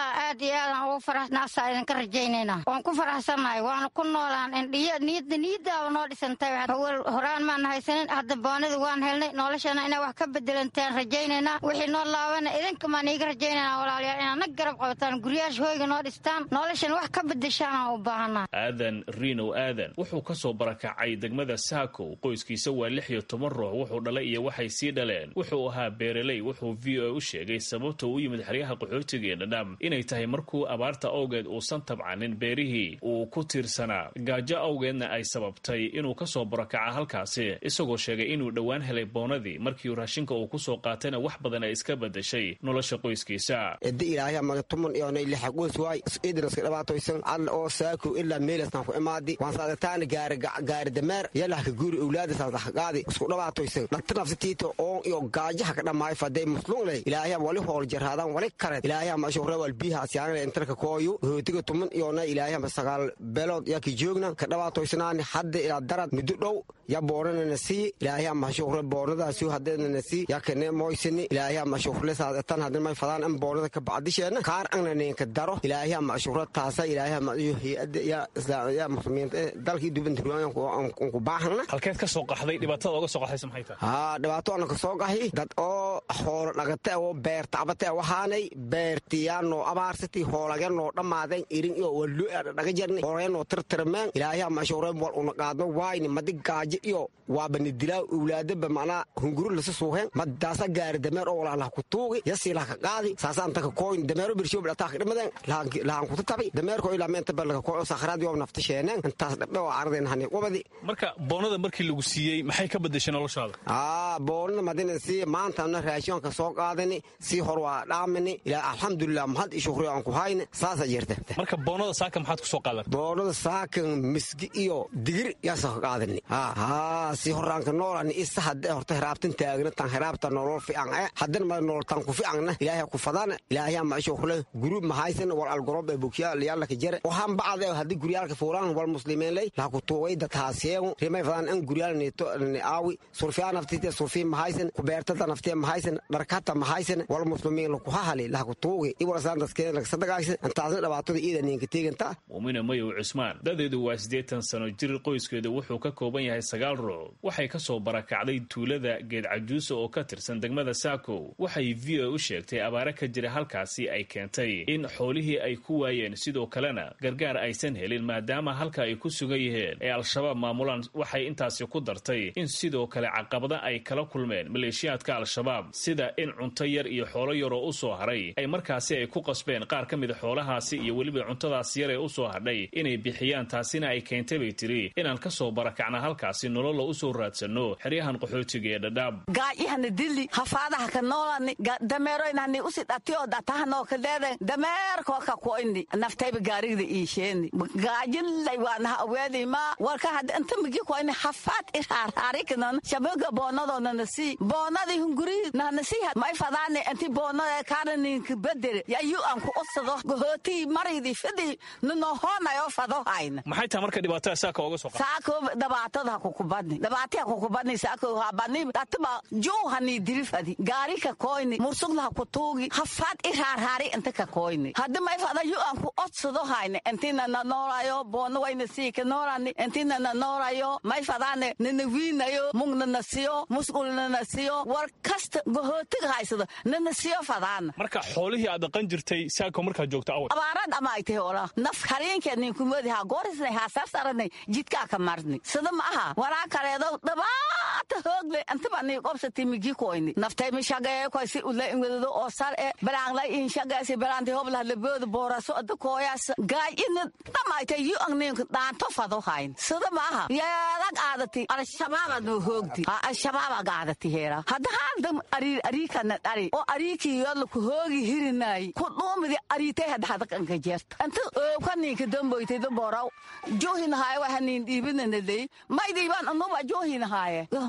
aad iyo aadaan ugu faraxnaasaa idinka rajaynayna waan ku faraxsannahay waana ku noolaan indhiyo niyadda niyaddaaba noo dhisantay awal horaan maan haysanin hadda boonada waan helnay noloshana inay wax ka bedelantaan rajaynaynaa wixii noo laabana idinka maan iiga rajaynayna walaalayaal inaad nag garab qabataan guryaasha hoyga noo dhistaan noloshana wax ka bedeshaan aan u baahanaa aadan riinow aadan wuxuu ka soo barakacay degmada saakow qoyskiisa waa lix iyo toban ruux wuxuu dhalay iyo waxay sii dhaleen wuxuu ahaa beereley wuxuu v o a u sheegay sababta u yimid xeryaha qaxootiga ee dhadhaab inay tahay markuu abaarta awgeed uusan tabcanin beerihii uu ku tiirsanaa gaajo awgeedna ay sababtay inuu ka soo barakaca halkaasi isagoo sheegay inuu dhowaan helay boonadii markii raashinka uu ku soo qaatayna wax badan ay iska bedeshay nolosha qoyskiisa edi ilaahay maga tuman iyonay lixa qoys waay idinaska dhabaatoysan alla oo saaku ilaa meelastan ku imaadi waan saadataana gaari gaari dameer yalahka guuri owlaada saadaqaadi isku dhabaatoysan dhanta nafsatiita oon iyo gaajaha ka dhamaayo faday muslungley ilaahay wali hool jarhaadaan wali kared ilaahay ma shuhra wal biha asyaanale intarka kooyu hootiga tuman iyona ilaahay ma sagaal beelood yaki joogna ka dhabaatoysanaani hadda ilaa darad muddo dhow ya boonanana sii ilaahay ma shuhra boonadaasi hadeednana sii yakane moysini ilaahay ma shuhra saadatan hadin may fadaan an boonada ka bacdisheena kaar angna neenka daro ilaahay ma shuhra taasa ilaahay ma hay'ada ya islaamaya muslimiinta dalkii dubanta ruwayan ku baahana halkeed ka soo qaxday dhibaatada oga soo qaxdaysa maxay tahay haa dhibaato ana ka soo qahi dad oo xoolo dhagata oo beer tacbata waxaanay beertiyaanoo abaarsati hoolaganoo dhammaadeen irin iyo wallo dhaga jarni hoolaganoo tirtirmeen ilaahay ma shuhra wal una qaadno waayni madi gaajo iyo waabani dilaa owlaadaba macnaa hunguru lasa suuheen madaasa gaari dameer oo walaalah ku tuugi yasii laha ka qaadi saasaan taka kooyn dameero birshow dhataa ka dhimadeen lahan kuta tabi dameerko ilaa meenta balaka kooyo sakhraad yoo nafta sheeneen intaas dhabdhe oo ardeen hani qubadi marka boonada markii lagu siiyey maxay ka bedeshay noloshaada aa boonada madina sii maantana raashinka soo qaadani sii hor waa dhaamini ilaa alxamdulilah mahad iyo shukri aan ku hayne saasa jirta marka boonada saaka maxaad ku soo qaadan boonada saakan misgi iyo digir yaasa ka qaadani haa si horaanka noolani isa hadde horta hiraabtan taagna tan hiraabta nolol fiican e haddana ma nolol tan ku fiicanna ilaahay ku fadana ilaahay ma shukle gurub mahaysan wal algorob ee bukya liyaalka jare waxaan bacde haddii guryaalka fuulaan wal muslimiin ley laha ku tuugay dadhaasyeegu rimay fadaan an guryaal neeto aawi surfiyaa naftite surfii mahaysan kubeertada naftee mahaysan dharkata mahaysan wal muslimiin laku hahali laha ku tuugi iwalasaan daskeen lagsadagaaysan intaasna dhibaatada iida niinka teeganta muumina mayow cusmaan dadeedu waa siddeetan sano jir qoyskeedu wuxuu ka kooban yahay sagaal ruux waxay ka soo barakacday tuulada geed cajuusa oo ka tirsan degmada saakow waxay v o u sheegtay abaare ka jira halkaasi ay keentay in xoolihii ay ku waayeen sidoo kalena gargaar aysan helin maadaama halka ay ku sugan yihiin ee al-shabaab maamulaan waxay intaasi ku dartay in sidoo kale caqabada ay kala kulmeen maleeshiyaadka al-shabaab sida in cunto yar iyo xoolo yaroo u soo haray ay markaasi ay ku qasbeen qaar ka mida xoolahaasi iyo weliba cuntadaas yar ee u soo hadhay inay bixiyaan taasina ay keentay bay tiri inaan ka soo barakacna halkaasi nololla u soo raadsanno xeryahan qaxootiga ee dhadhaab gaajihana dili hafaadaha ka noolani dameeroynahani usi dhatiyo dhatahanoo kadeeden dameerkoo ka koyni naftayba gaarigda iisheeni gaajilay waanaha aweedima warka hadda inta migi koyni hafaad iraarhaarikinan shabaga boonadonana sii boonadii hunguri nahna sii may fadaani inti boonada kaananinka bedere yayu aan ku usado gohootii maridi fidi ninohoonayo fado hayna maxay tahay marka dhibaatada saaka oga soo qaxday saako dhibaatada kukubadni dhibaataya kukubadni saako habani dhataba juuhani dirifadi gaarika koyni mursuglaha kutuugi hafaad iraarhaari inta ka koyni haddi may fada yu aan ku odsado hayni intina na noolayo boona wayna siika noolani intina na noolayo may fadaane nana wiinayo mugna na siyo musqulna na siyo war kasta gohootiga haysado nana siyo fadaana marka xoolihii aad dhaqan jirtay saako markaad joogta awal abaarad ama ay tahay ola naf hariinkeed ninkumodi ha goorisnay ha sarsaranay jidkaa ka marni sida ma aha waraa kaleedo dhabaata hoogle intaba nii qobsati migi koyni naftay mishagee koy si ula inwedodo oo sar e balaanglay inshageesi balaanti hoblah labooda booraso ada kooyaas gaajina dhamaayta yu ang ninka dhaanto fado hayn sida ma aha yeedag aadati al-shabaabad noo hoogdi ha al-shabaabag aadati heera hadda haaldam ariir ariikana dhari oo ariikii yodla ku hoogi hirinaayi ku dhuumidi ariitay hadhadakanka jeerta inta oobka ninka damboytayda booraw joohinahaaye waha nin dhiibinanadey may dhiibaan anuba joohinahaaye meeda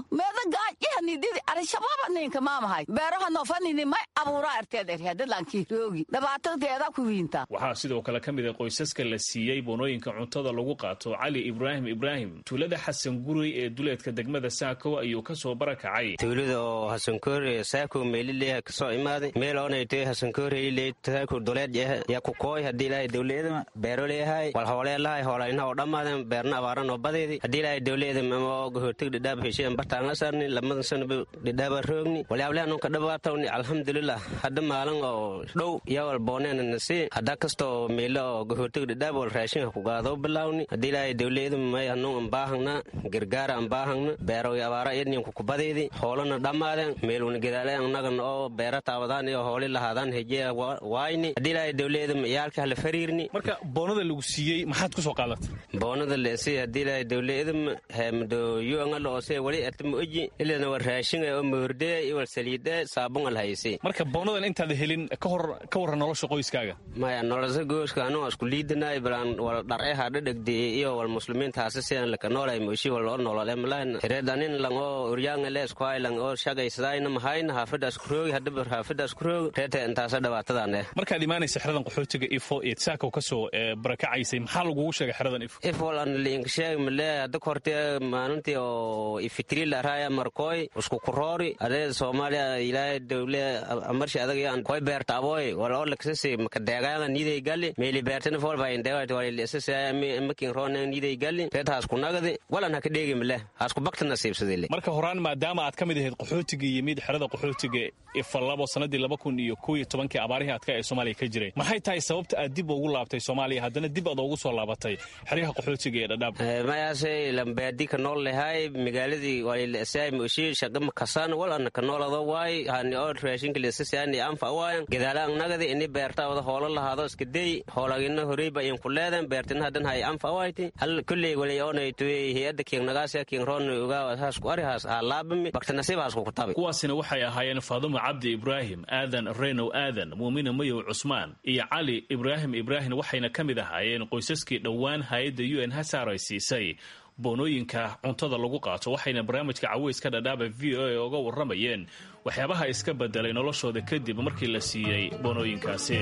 gaajyahanididi arishabaaba ninka maamahay beeraha noofanini may abuuraa arteed erhadadlankii roogi dhabaatadeeda ku wiinta waxaa sidoo kale ka mid a qoysaska la siiyey boonooyinka cuntada lagu qaato cali ibraahim ibraahim tuulada xasan gurey ee duleedka degmada saako ayuu ka soo barakacay tuulada oo hasankoore saako meelileha kasoo imaaday meel oonayte hasankooreyleyd saako duleed yaa ku kooy haddii ilaahay dowliyada beero leeyahay wal hooleelahay hoolaynaha oo dhammaaden beerna abaaran oo badeedi haddii ilaahay dowliyada mamo gohortag dhidhaab hesheen bartaanga sarni lamadan sanaba dhidhaaba roogni walyaableha nunka dhabaatawni alxamdulilah hadda maalin oo dhow yawal boonena nasi hadda kastoo meelo oo gohortag dhidhaab wal raashinka ku gaadoo bilaawni haddii ilaahay dowliyada may hanun ambaahangna gargaara ambaahangna beeroy abaara idninku kubadeedi hoolana dhammaaden meeluna gedaale annagan oo beera taawadaan iyo hooli lahaadaan hejeya waayni haddii ilaahay dowliyada iyaalka hala fariirni marka boonada lagu siiyey maxaad ku soo qaadatay boonada leesi haddii ilaahay dowliyada hemdo yuangala oose wali atma oji ilana war raashinga oo moordee iwal saliide saabun al haysi marka boonadan intaad helin ka hor ka warran nolosha qoyskaaga maya nolosha gooska anu isku liidinay balan wal dharce hadha dhegdiyey iyo wal muslimiinta hase sidan laka noolay moshi wal oo nolole malahan hireedanin lang oo uryaanga le iskuhay lang oo shagaysadaayna mahayna haafida isku roogi hadaba haafida isku roogi reeta intaasa dhabaatadan eh markaad imaanaysa xeradan qaxootiga ifo iyo saako ka soo barakacaysay maxaa lagugu sheegay xeradan ifo ifo lan liinka sheeg male hadda korte maalintii oo ifitri laraya markooy isku kuroori adee soomaaliya ilaahay dowle amarshi adag koy beerta aboy wal oo laksasi makadeegaaga niiday gali meeli beertana fool baa indeewat wal lisasa makin roonang niiday gali reeta hasku nagadi walan haka dheegi male hasku bakta nasiibsadile marka horaan maadaama aad ka mid ahayd qaxootiga yimid xerada qaxootiga ifa labo sanadii laba kun iyo kow iyo tobankii abaarihii adka ee soomaaliya ka jiray maxay tahay sababta aad dib ugu laabtay soomaaliya haddana dib aad ugu soo laabatay xeryaha qaxootiga ee dhadhaab mayaase lambaadi ka nool lehay magaaladii walilasay moshi shaqama kasan walana ka noolado waay hani oo raashinka lesasiani anfa waayan gadaala nagadi ini beerta wada hoolo lahaado iska dey hoolagina horeyba in ku leedan beertina hadan hay anfa wayti hal kulley wali oonay tuwe hay-adda kiingnagaasya kiingroona ogaa haasku arihaas aa laabami bakta nasiib haasku kutabi kuwaasina waxay ahaayeen faadumo cabdi ibraahim aadan reynow aadan muumina mayow cusmaan iyo cali ibraahim ibraahim waxayna ka mid ahaayeen qoysaskii dhowaan hay-adda u n hasaar ay siisay boonooyinka cuntada lagu qaato waxayna barnaamijka caweyska dhadhaaba v o a oga warramayeen waxyaabaha iska bedelay noloshooda kadib markii la siiyey boonooyinkaasi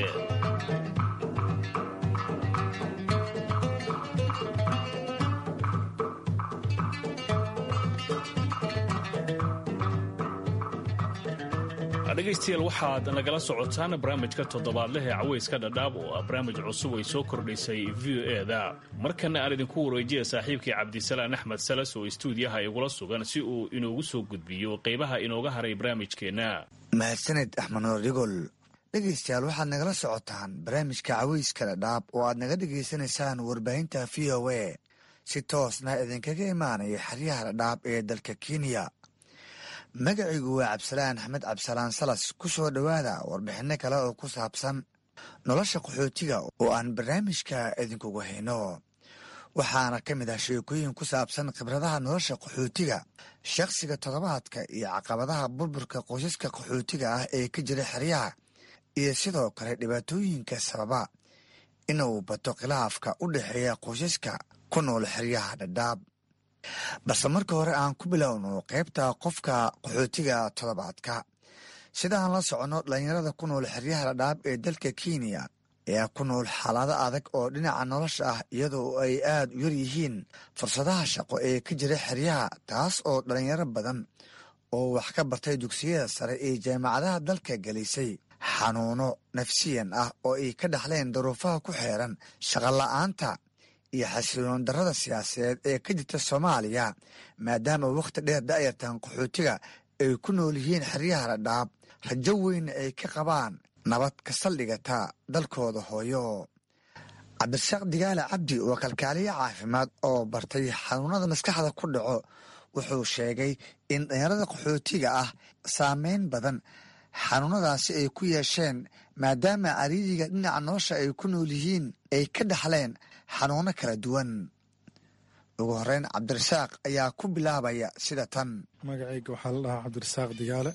dhegaystayaal waxaad nagala socotaan barnaamijka toddobaadleh ee caweyska dhadhaab oo ah barnaamij cusub ay soo kordhisay v o e da markana aan idinku wareejiya saaxiibkii cabdisalaan axmed salas oo istuudiyaha igula sugan si uu inoogu soo gudbiyo qaybaha inooga haray barnaamijkeenna mahadsaned axmed noor dhigol dhegaystayaal waxaad nagala socotaan barnaamijka caweyska dhadhaab oo aad naga dhegaysanaysaan warbaahinta v o a si toosna idinkaga imaanaya xeryaha dhadhaab ee dalka kenya magacaygu waa cabdisalaan axmed cabdisalaan salas ku soo dhowaada warbixinno kale oo ku saabsan nolosha qaxootiga oo aan barnaamijka idinkugu hayno waxaana ka mid ah sheekooyin ku saabsan khibradaha nolosha qaxootiga shakhsiga toddobaadka iyo caqabadaha burburka qoysaska qaxootiga ah ee ka jira xeryaha iyo sidoo kale dhibaatooyinka sababa inuu bato khilaafka u dhexeeya qoysaska ku nool xeryaha dhadhaab balse marka hore aan ku bilowno qaybta qofka qaxootiga toddobaadka sidaan la soconno dhallinyarada ku nool xeryaha dhadhaab ee dalka kenya ayaa ku nool xaalado adag oo dhinaca nolosha ah iyadoo ay aad u yar yihiin fursadaha shaqo ee ka jira xeryaha taas oo dhallinyaro badan oo wax ka bartay dugsiyada sare ee jaamacadaha dalka gelisay xanuuno nafsiyan ah oo ay ka dhaxleen daruufaha ku xeeran shaqola'aanta iyo xasiloon darrada siyaasadeed ee ka jirta soomaaliya maadaama wakhti dheer da'yartan qaxootiga ay ku nool yihiin xeryaha dhadhaab rajo weyna ay ka qabaan nabad ka saldhigata dalkooda hooyo cabdirasaaq digaale cabdi oo kalkaaliye caafimaad oo bartay xanuunada maskaxda ku dhaco wuxuu sheegay in dhalinyarada qaxootiga ah saameyn badan xanuunadaasi ay ku yeesheen maadaama cariiriga dhinaca nolosha ay ku nool yihiin ay ka dhaxleen xanuuno kala duwan ugu horeyn cabdirasaaq ayaa ku bilaabaya sida tan magacayga waxaa la dhahaa cabdirasaaq digaale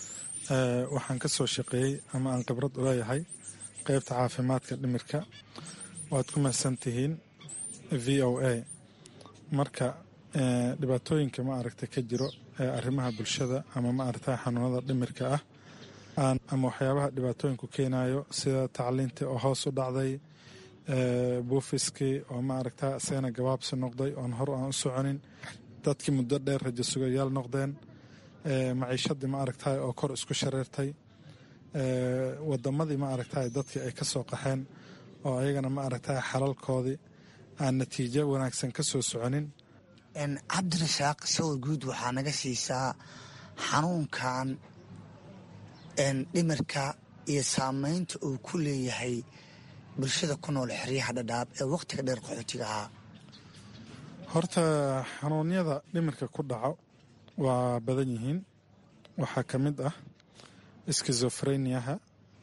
waxaan ka soo shaqeeyey ama aan khibrad u leeyahay qeybta caafimaadka dhimirka waad ku mahadsan tihiin v o a marka dhibaatooyinka ma aragta ka jiro ee arrimaha bulshada ama ma aragta xanuunada dhimirka ah ama waxyaabaha dhibaatooyinku keenayo sida tacliintii oo hoos u dhacday buufiskii oo ma aragta isagana gabaabsi noqday oon hor aan u soconin dadkii muddo dheer rajo sugayaal noqdeen maciishadii ma aragtay oo kor isku shareertay wadamadii ma aragtay dadkii ay ka soo qaxeen oo ayagana ma aragtay xalalkoodii aan natiijo wanaagsan ka soo soconin cabdirasaaq sawir guud waxaa naga siisaa xanuunkan dhimirka iyo saameynta uu ku leeyahay bulshada ku nool xeryaha dhadhaab ee wakhtiga dheer qaxootiga ahaa horta xanuunyada dhimirka ku dhaco waa badan yihiin waxaa ka mid ah skizofreniaha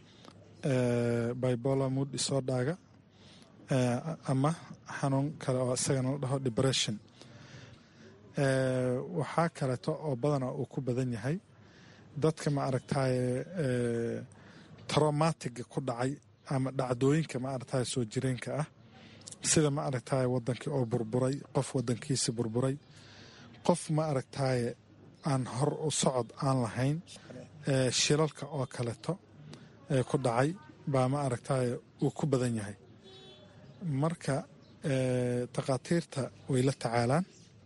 bibola mood disordhaga ama xanuun kale oo isagana la dhaho depression waxaa kaleeto oo badana uu ku badan yahay dadka ma aragtaye traumatiga ku dhacay ama dhacdooyinka ma aragtaye soo jireenka ah sida ma aragtaye wadankii oo burburay qof wadankiisi burburay qof ma aragtaye aan hor u socod aan lahayn shilalka oo kaleeto ee ku dhacay baa ma aragtaye uu ku badan yahay marka takhaatiirta way la tacaalaan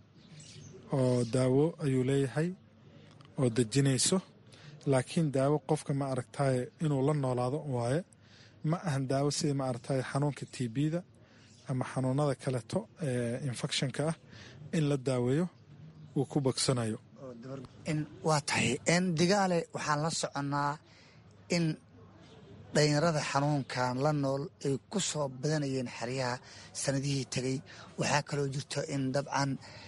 oo daawo ayuu leeyahay oo dejinayso laakiin daawo qofka ma aragtaye inuu la noolaado waaye ma ahan daawo sida ma aragtaye xanuunka tbda ama xanuunada kaleeto ee infectionka ah in la daaweeyo uu ku bogsanayo waa tahay digaale waxaan la soconnaa in dhalinyarada xanuunkan la nool ay ku soo badanayeen xeryaha sanadihii tegey waxaa kaloo jirto in dabcan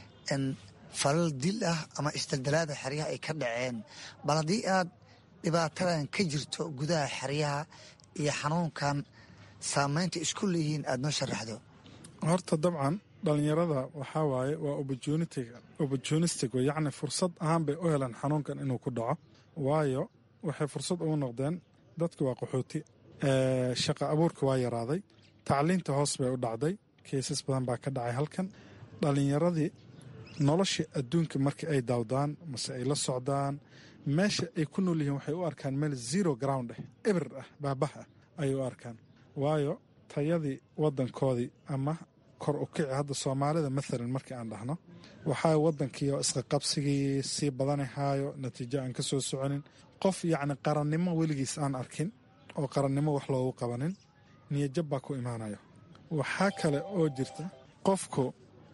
falal dil ah ama isdaldalaada xeryaha ay ka dhaceen bal haddii aad dhibaatadan ka jirto gudaha xeryaha iyo xanuunkan saameynta isku leeyihiin aada noo sharaxdo horta dabcan dhalinyarada waxaa waaye waa opportunistic yacni fursad ahaan bay u heleen xanuunkan inuu ku dhaco waayo waxay fursad ugu noqdeen dadki waa qaxooti shaqa abuurka waa yaraaday tacliinta hoos bay u dhacday keysas badan baa ka dhacay halkan dhalinyaradii nolosha adduunka marka ay daawdaan mase ay la socdaan meesha ay ku nool yihiin waxay u arkaan meel zero ground ah ebir ah baabah ah ayay u arkaan waayo tayadii wadankoodii ama kor u kici hadda soomaalida maalan markii aan dhahno waxaa wadankii oo isqaqabsigii sii badanahaayo natiijo aan ka soo soconin qof yacni qarannimo weligiis aan arkin oo qarannimo wax loogu qabanin niyajab baa ku imaanayo waxaa kale oo jirta qofku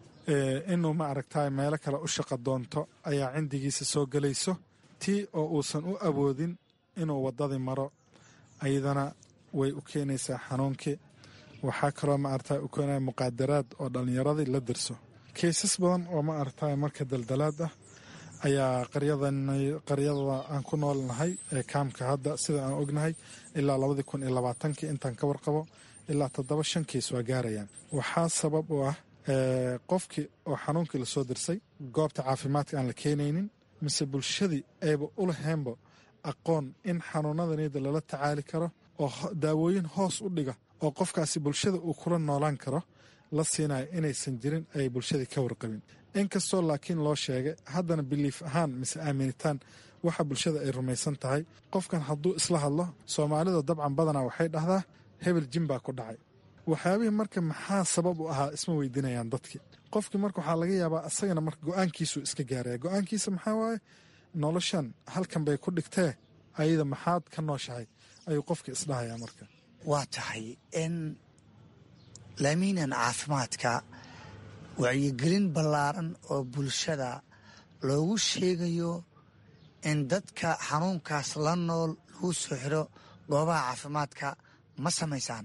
inuu ma aragtay meelo kale u shaqo doonto ayaa cindigiisa soo gelayso tii oo uusan u awoodin inuu waddadii maro ayadana way u keenaysaa xanuunkii waxaa kaloo ma aragtay u keenaya muqaadaraad oo dhallinyaradii la dirso keysas badan oo ma aragtay marka daldalaad ah ayaa qaryada aan ku noolnahay ee kaamka hadda sida aan ognahay ilaa labadii kun iyo labaatankii intaan ka warqabo ilaa toddoba shan kiis waa gaarayaan waxaa sabab u ah qofkii oo xanuunkii lasoo dirsay goobta caafimaadka aan la keenaynin mise bulshadii ayba u laheenba aqoon in xanuunadaniyada lala tacaali karo oo daawooyin hoos u dhiga oo qofkaasi bulshada uu kula noolaan karo la siinayo inaysan jirin ay bulshadii ka warqabin inkastoo laakiin loo sheegay haddana biliif ahaan mise aaminitaan waxa bulshada ay rumaysan tahay qofkan hadduu isla hadlo soomaalida dabcan badanaa waxay dhahdaa hebel jin baa ku dhacay waxyaabihii marka maxaa sabab u ahaa isma weydiinayaan dadkii qofkii marka waxaa laga yaabaa isagana marka go-aankiisuu iska gaaraya go-aankiisa maxaa waaye noloshan halkan bay ku dhigtee ayada maxaad ka nooshahay ayuu qofkii isdhahayaa marka waa tahay in laamiinan caafimaadka wacyigelin ballaaran oo bulshada loogu sheegayo in dadka xanuunkaas la nool lagu soo xiro goobaha caafimaadka ma samaysaan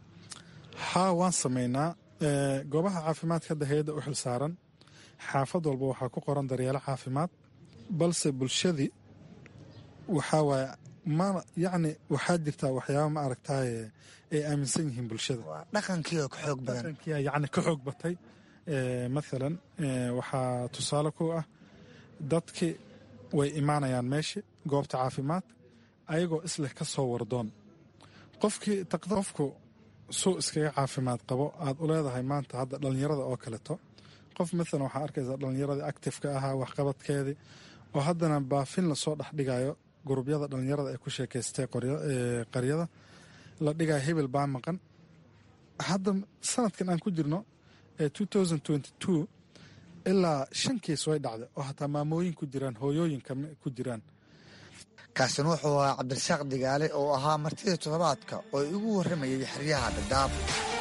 haa waan samaynaa goobaha caafimaadka hadda hay-adda u xil saaran xaafad walba waxaa ku qoran daryeelo caafimaad balse bulshadii waxaa waaye ma yacni waxaa jirtaa waxyaaba ma aragtaaye ay aaminsan yihiin bulshada dhaqankii oo ka xoog badan dhaqankiia yacni ka xoog batay mathalan waxaa tusaale ku ah dadkii way imaanayaan meeshii goobta caafimaad ayagoo isleh ka soo wardoon qofkii qofku suu iskaga caafimaad qabo aad u leedahay maanta hadda dhallinyarada oo kaleto qof maalan waxaa arkaysaa dhallinyaradii actifeka ahaa waxqabadkeedii oo haddana baafin lasoo dhex dhigayo gurubyada dhallinyarada ay ku sheekaystay qaryada la dhigayo hebel baa maqan hadda sanadkan aan ku jirno ee ilaa shan kiis way dhacday oo hataa maamooyin ku jiraan hooyooyinka ku jiraan kaasina wuxuu ahaa cabdirasaaq digaale oo ahaa martida toddobaadka oo igu warramayay xeryaha dhadhaab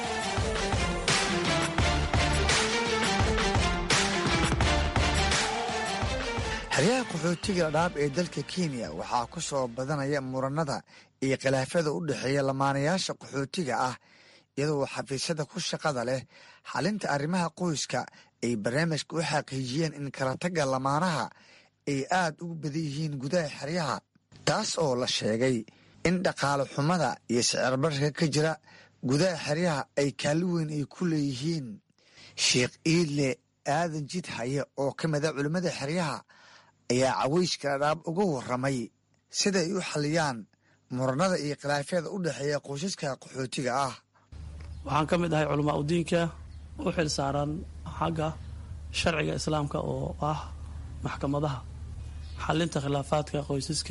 xeryaha qaxootiga dhadhaab ee dalka kenya waxaa ku soo badanaya muranada iyo khilaafyada u dhexeeya lamaanayaasha qaxootiga ah iyadoo xafiisyada ku shaqada leh xalinta arrimaha qoyska ay barnaamijka u xaqiijiyeen in kala tagga lamaanaha ay aad ugu badan yihiin gudaha xeryaha taas oo la sheegay in dhaqaale xumada iyo sicirbarka ka jira gudaha xeryaha ay kaalli weyn ay ku leeyihiin sheekh iidle aadan jid haye oo ka mida culimmada xeryaha ayaa caweyska dhadhaab uga warramay sida ay u xaliyaan muranada iyo khilaafyada u dhexeeya qoysaska qaxootiga ah waxaan ka mid ahay culamaa udiinka u xil saaran xagga sharciga islaamka oo ah maxkamadaha xalinta khilaafaadka qoysaska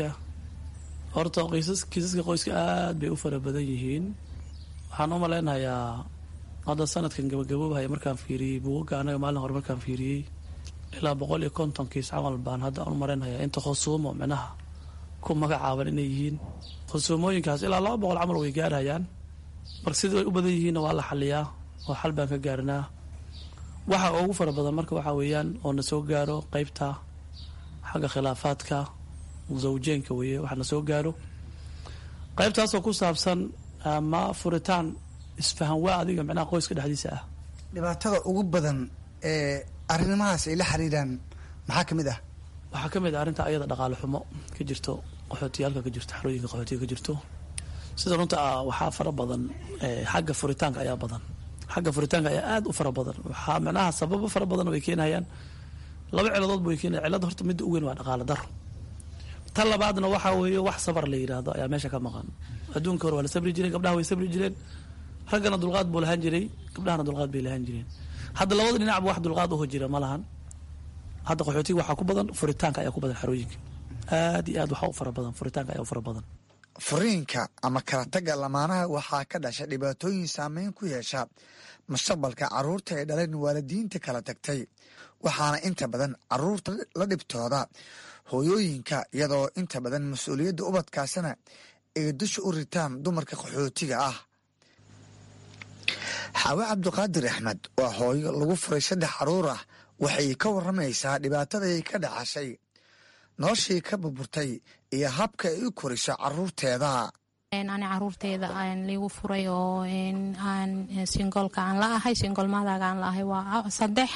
horta kiisaska qoyska aad bay u fara badan yihiin waxaan u maleynayaa hadda sanadkan gabagaboobahaya markaan fiiriyey buugaga anaga maalin hore markaan fiiriyey ilaa boqol iyo konton kiis camal baan hadda u mareynayaa inta khusuumo micnaha ku magacaaban inay yihiin khusuumooyinkaas ilaa laba boqol camal way gaarhayaan marka sida way u badan yihiinna waa la xaliyaa oo xal baan ka gaarnaa waxa ugu fara badan marka waxaa weeyaan oo na soo gaaro qeybta xagga khilaafaadka zawjeenka weeye waxa na soo gaaro qeybtaasoo ku saabsan ama furitaan isfahan waa adiga micnaha qoyska dhexdiisa ah dhibaatada ugu badan ee arrimahaas ay la xiriiraan maxaa ka mid ah waxaa ka mid ah arrinta ayada dhaqaale xumo ka jirto qaxootiyaalka ka jirto xarooyinka qaxootiga ka jirto sida runta ah waxaa fara badan xagga furitaanka ayaa badan xagga furitaanka ayaa aada u fara badan waxaa micnaha sababo fara badan way keenayaan laba ciladood ba way keenaya cilada horta midda u weyn waa dhaqaale daro tan labaadna waxaa weeye wax sabar la yidhaahdo ayaa meesha ka maqan adduunka hore waa la sabri jireen gabdhaha way sabri jireen raggana dulqaad buu lahaan jiray gabdhahana dulqaad bay lahaan jireen hadda labada dhinacba wax dulqaad uho jira ma lahan hadda qaxootiga waxaa ku badan furitaanka ayaa ku badan xarooyinka aad iyo aad waxaa u fara badan furitaanka ayaa u fara badan furiinka ama kala tagga lamaanaha waxaa ka dhasha dhibaatooyin saameyn ku yeesha mustaqbalka carruurta ay dhaleen waalidiinta kala tagtay waxaana inta badan carruurta la dhibtooda hooyooyinka iyadoo inta badan mas-uuliyadda ubadkaasina ay dusha u ritaan dumarka qaxootiga ah xaawe cabdiqaadir axmed waa hooyo lagu furay saddex carruur ah waxay ka warramaysaa dhibaatadaay ka dhaxashay noloshii ka burburtay iyo habka ay u koriso caruurteeda ani caruurteeda liigu furay oo aan singolka aan la ahay singol maadaga aan la ahay waa saddex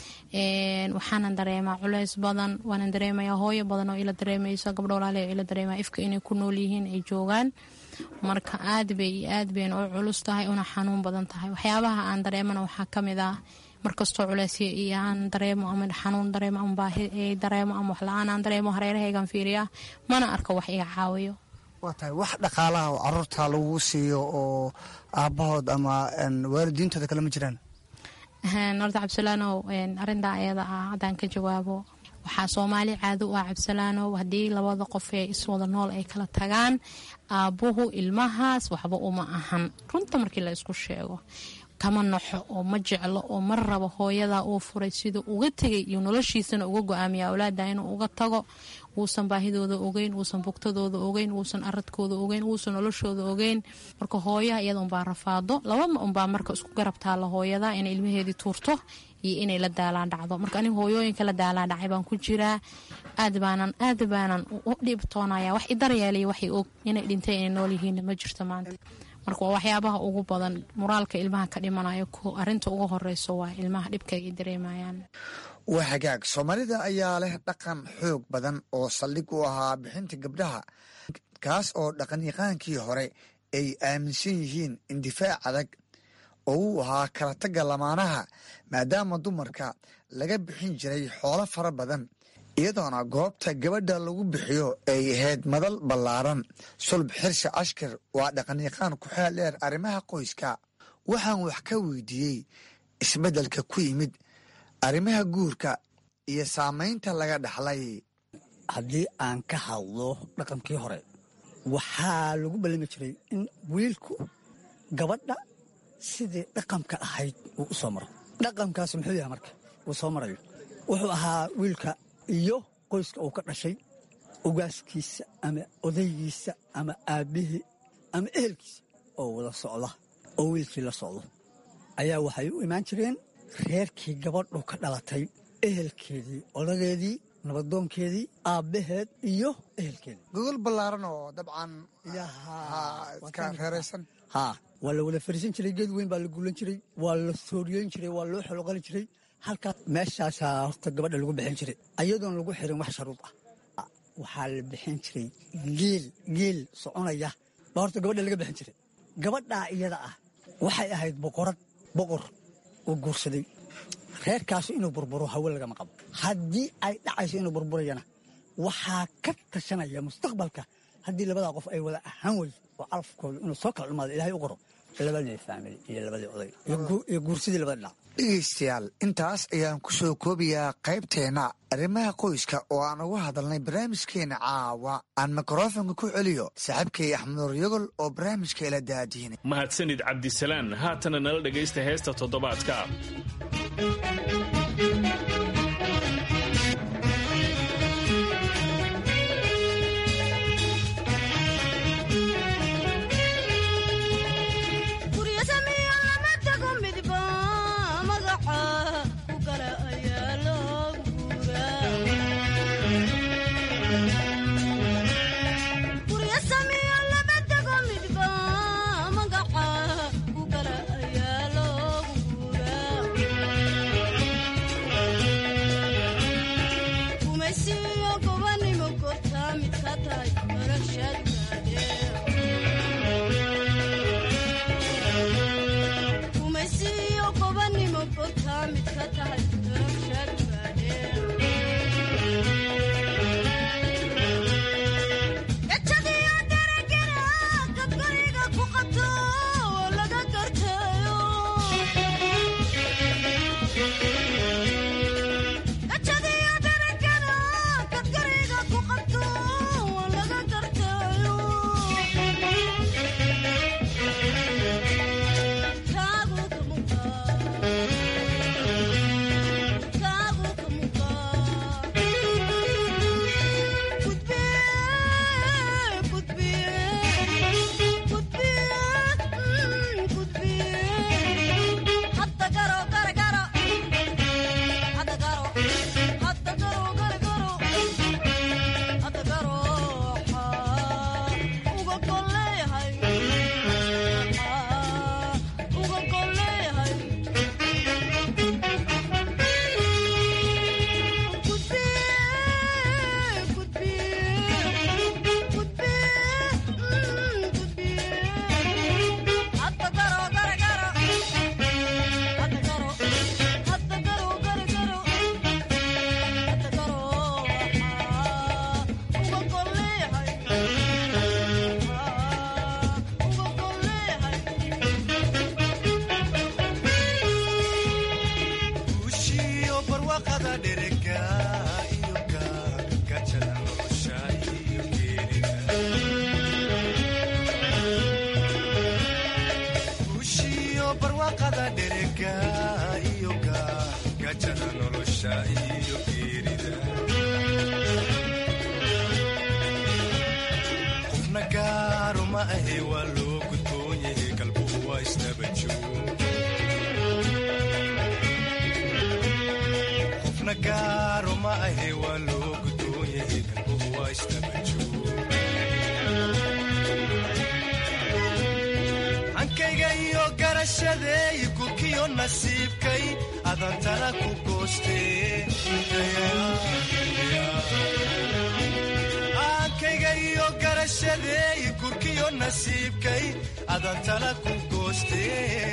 waxaanan dareemaa culeys badan waanan dareemayaa hooyo badan oo ila dareemayso gabdho walaale oo ila dareemaya ifka inay ku nool yihiin ay joogaan marka aad bay iyo aad bayna u culus tahay una xanuun badan tahay waxyaabaha aan dareemana waxaa ka mid ah markastoo culeysya iyo aan dareemo ama xanuun dareemo ama baahi dareemo ama wax la-aan aan dareemo hareerahaygan fiiriya mana arko wax iga caawiyo waa tahay wax dhaqaalaha oo caruurta lagu siiyo oo aabbahood ama waalidiintooda kale ma jiraan horta cabdisalaanow arintaa ayada ah haddaan ka jawaabo waxaa soomaali caado u ah cabdisalaanow haddii labada qof ee iswada nool ay kala tagaan aabbuhu ilmahaas waxba uma ahan runta markii la isku sheego kama naxo oo ma jeclo oo ma rabo hooyadaa uu furay siduu uga tegay iyo noloshiisana uga go-aamiya awlaada inuu uga tago wuusan baahidooda ogeyn wuusan bugtadooda ogeyn wuusan aradkooda ogeyn wuusan noloshooda ogeyn marka hooyaha iyada unbaa rafaado labama unbaa marka isku garab taalla hooyada inay ilmaheedii tuurto iyo inay la daalaan dhacdo marka aniga hooyooyinka la daalaan dhacay baan ku jiraa aad baanan aad baanan u dhibtoonaya wax idaryeelaya waxay og inay dhintay inay nool yihiin ma jirto maanta marka waa waxyaabaha ugu badan muraalka ilmaha ka dhimanayo arinta ugu horeyso waa ilmaha dhibka ay dareemayaan waa hagaag soomaalida ayaa leh dhaqan xoog badan oo saldhig u ahaa bixinta gabdhaha kaas oo dhaqanyaqaankii hore ay aaminsan yihiin indifaac adag oo uu ahaa kala tagga lamaanaha maadaama dumarka laga bixin jiray xoolo fara badan iyadoona goobta gabadha lagu bixiyo ay ahayd madal ballaaran sulb xirsi ashkar waa dhaqanyaqaan ku xeel dheer arrimaha qoyska waxaan wax ka weydiiyey isbeddelka ku yimid arrimaha guurka iyo saamaynta laga dhaxlay haddii aan ka hadlo dhaqankii hore waxaa lagu ballami jiray in wiilku gabadha sidii dhaqanka ahayd uu u soo maro dhaqankaas muxuu yahay marka uu soo marayo wuxuu ahaa wiilka iyo qoyska uu ka dhashay ogaaskiisa ama odaygiisa ama aabbihii ama ehelkiisa oo wada socda oo wiilkii la socdo ayaa waxay u imaan jireen reerkii gabadhu ka dhalatay ehelkeedii odageedii nabadoonkeedii aabbaheed iyo ehelkeedii gogol ballaaran oo dabcan iska reeraysan haa waa la wada fariisan jiray geed weyn baa la guulan jiray waa la sooriyeyn jiray waa loo xoloqali jiray halkaas meeshaasaa horta gabadha lagu bixin jiray ayadoon lagu xirin wax sharuud ah waxaa la bixin jiray geel geel soconaya baa horta gabadha laga bixin jiray gabadhaa iyada ah waxay ahayd boqorad boqor uu guursaday reerkaasu inuu burburo hawe lagama qabo haddii ay dhacayso inuu burburayana waxaa ka tashanaya mustaqbalka haddii labadaa qof ay wada ahaan weyso oo calafkooda inuu soo kala dhumaado ilaahay u qoro labadii faamili iyo labadii oday iyo guursidii labada dhinac dhegaystayaal intaas ayaan ku soo koobayaa qaybteenna arrimaha qoyska oo aan uga hadalnay barnaamijkeena caawa aan mikrofonka ku celiyo saaxiibkay axmedur yogol oo barnaamijka ila daadiinay mahadsanid cabdisalaan haatana nala dhegaysta heesta toddobaadka qofna gaaru ma ahe waa loo gudboon yahay galbuhu waa isnabajqofna gaaru ma ahe waa loo gudboon yahay galbuhu waa isnabajohankayga iyo garashadeey gurkiyo nasiibkay adantana ku goostee aankayga iyo garashadeey gurkiyo nasiibkay adantana ku goostee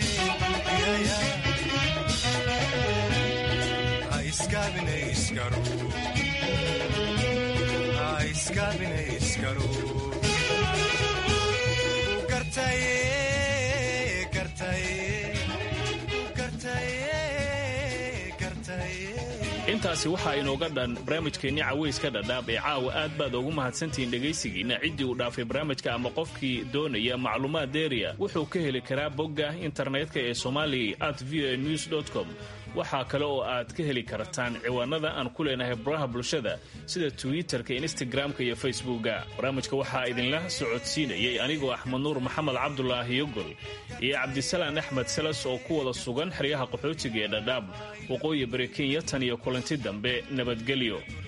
ha iskaabina iskaro ha iskaabina iskaro gartaye gartaye gartaye gartaye intaasi waxaa inooga dhan barnaamijkeenni cawayska dhadhaab ee caawa aad baad ugu mahadsantihiin dhegaysigiinna ciddii uu dhaafay barnaamijka ama qofkii doonaya macluumaad deeriya wuxuu ka heli karaa bogga internetka ee somali at v o news com waxaa kale oo aad ka heli kartaan ciwaanada aan ku leenahay baraha bulshada sida twitter-ka instagram-ka iyo facebookga barnaamijka waxaa idinla socodsiinayay anigoo axmed nuur maxamed cabdulaahi yogol iyo cabdisalaan axmed salas oo ku wada sugan xeryaha qaxootiga ee dhadhaab waqooyi bari kenya tan iyo kulanti dambe nabadgelyo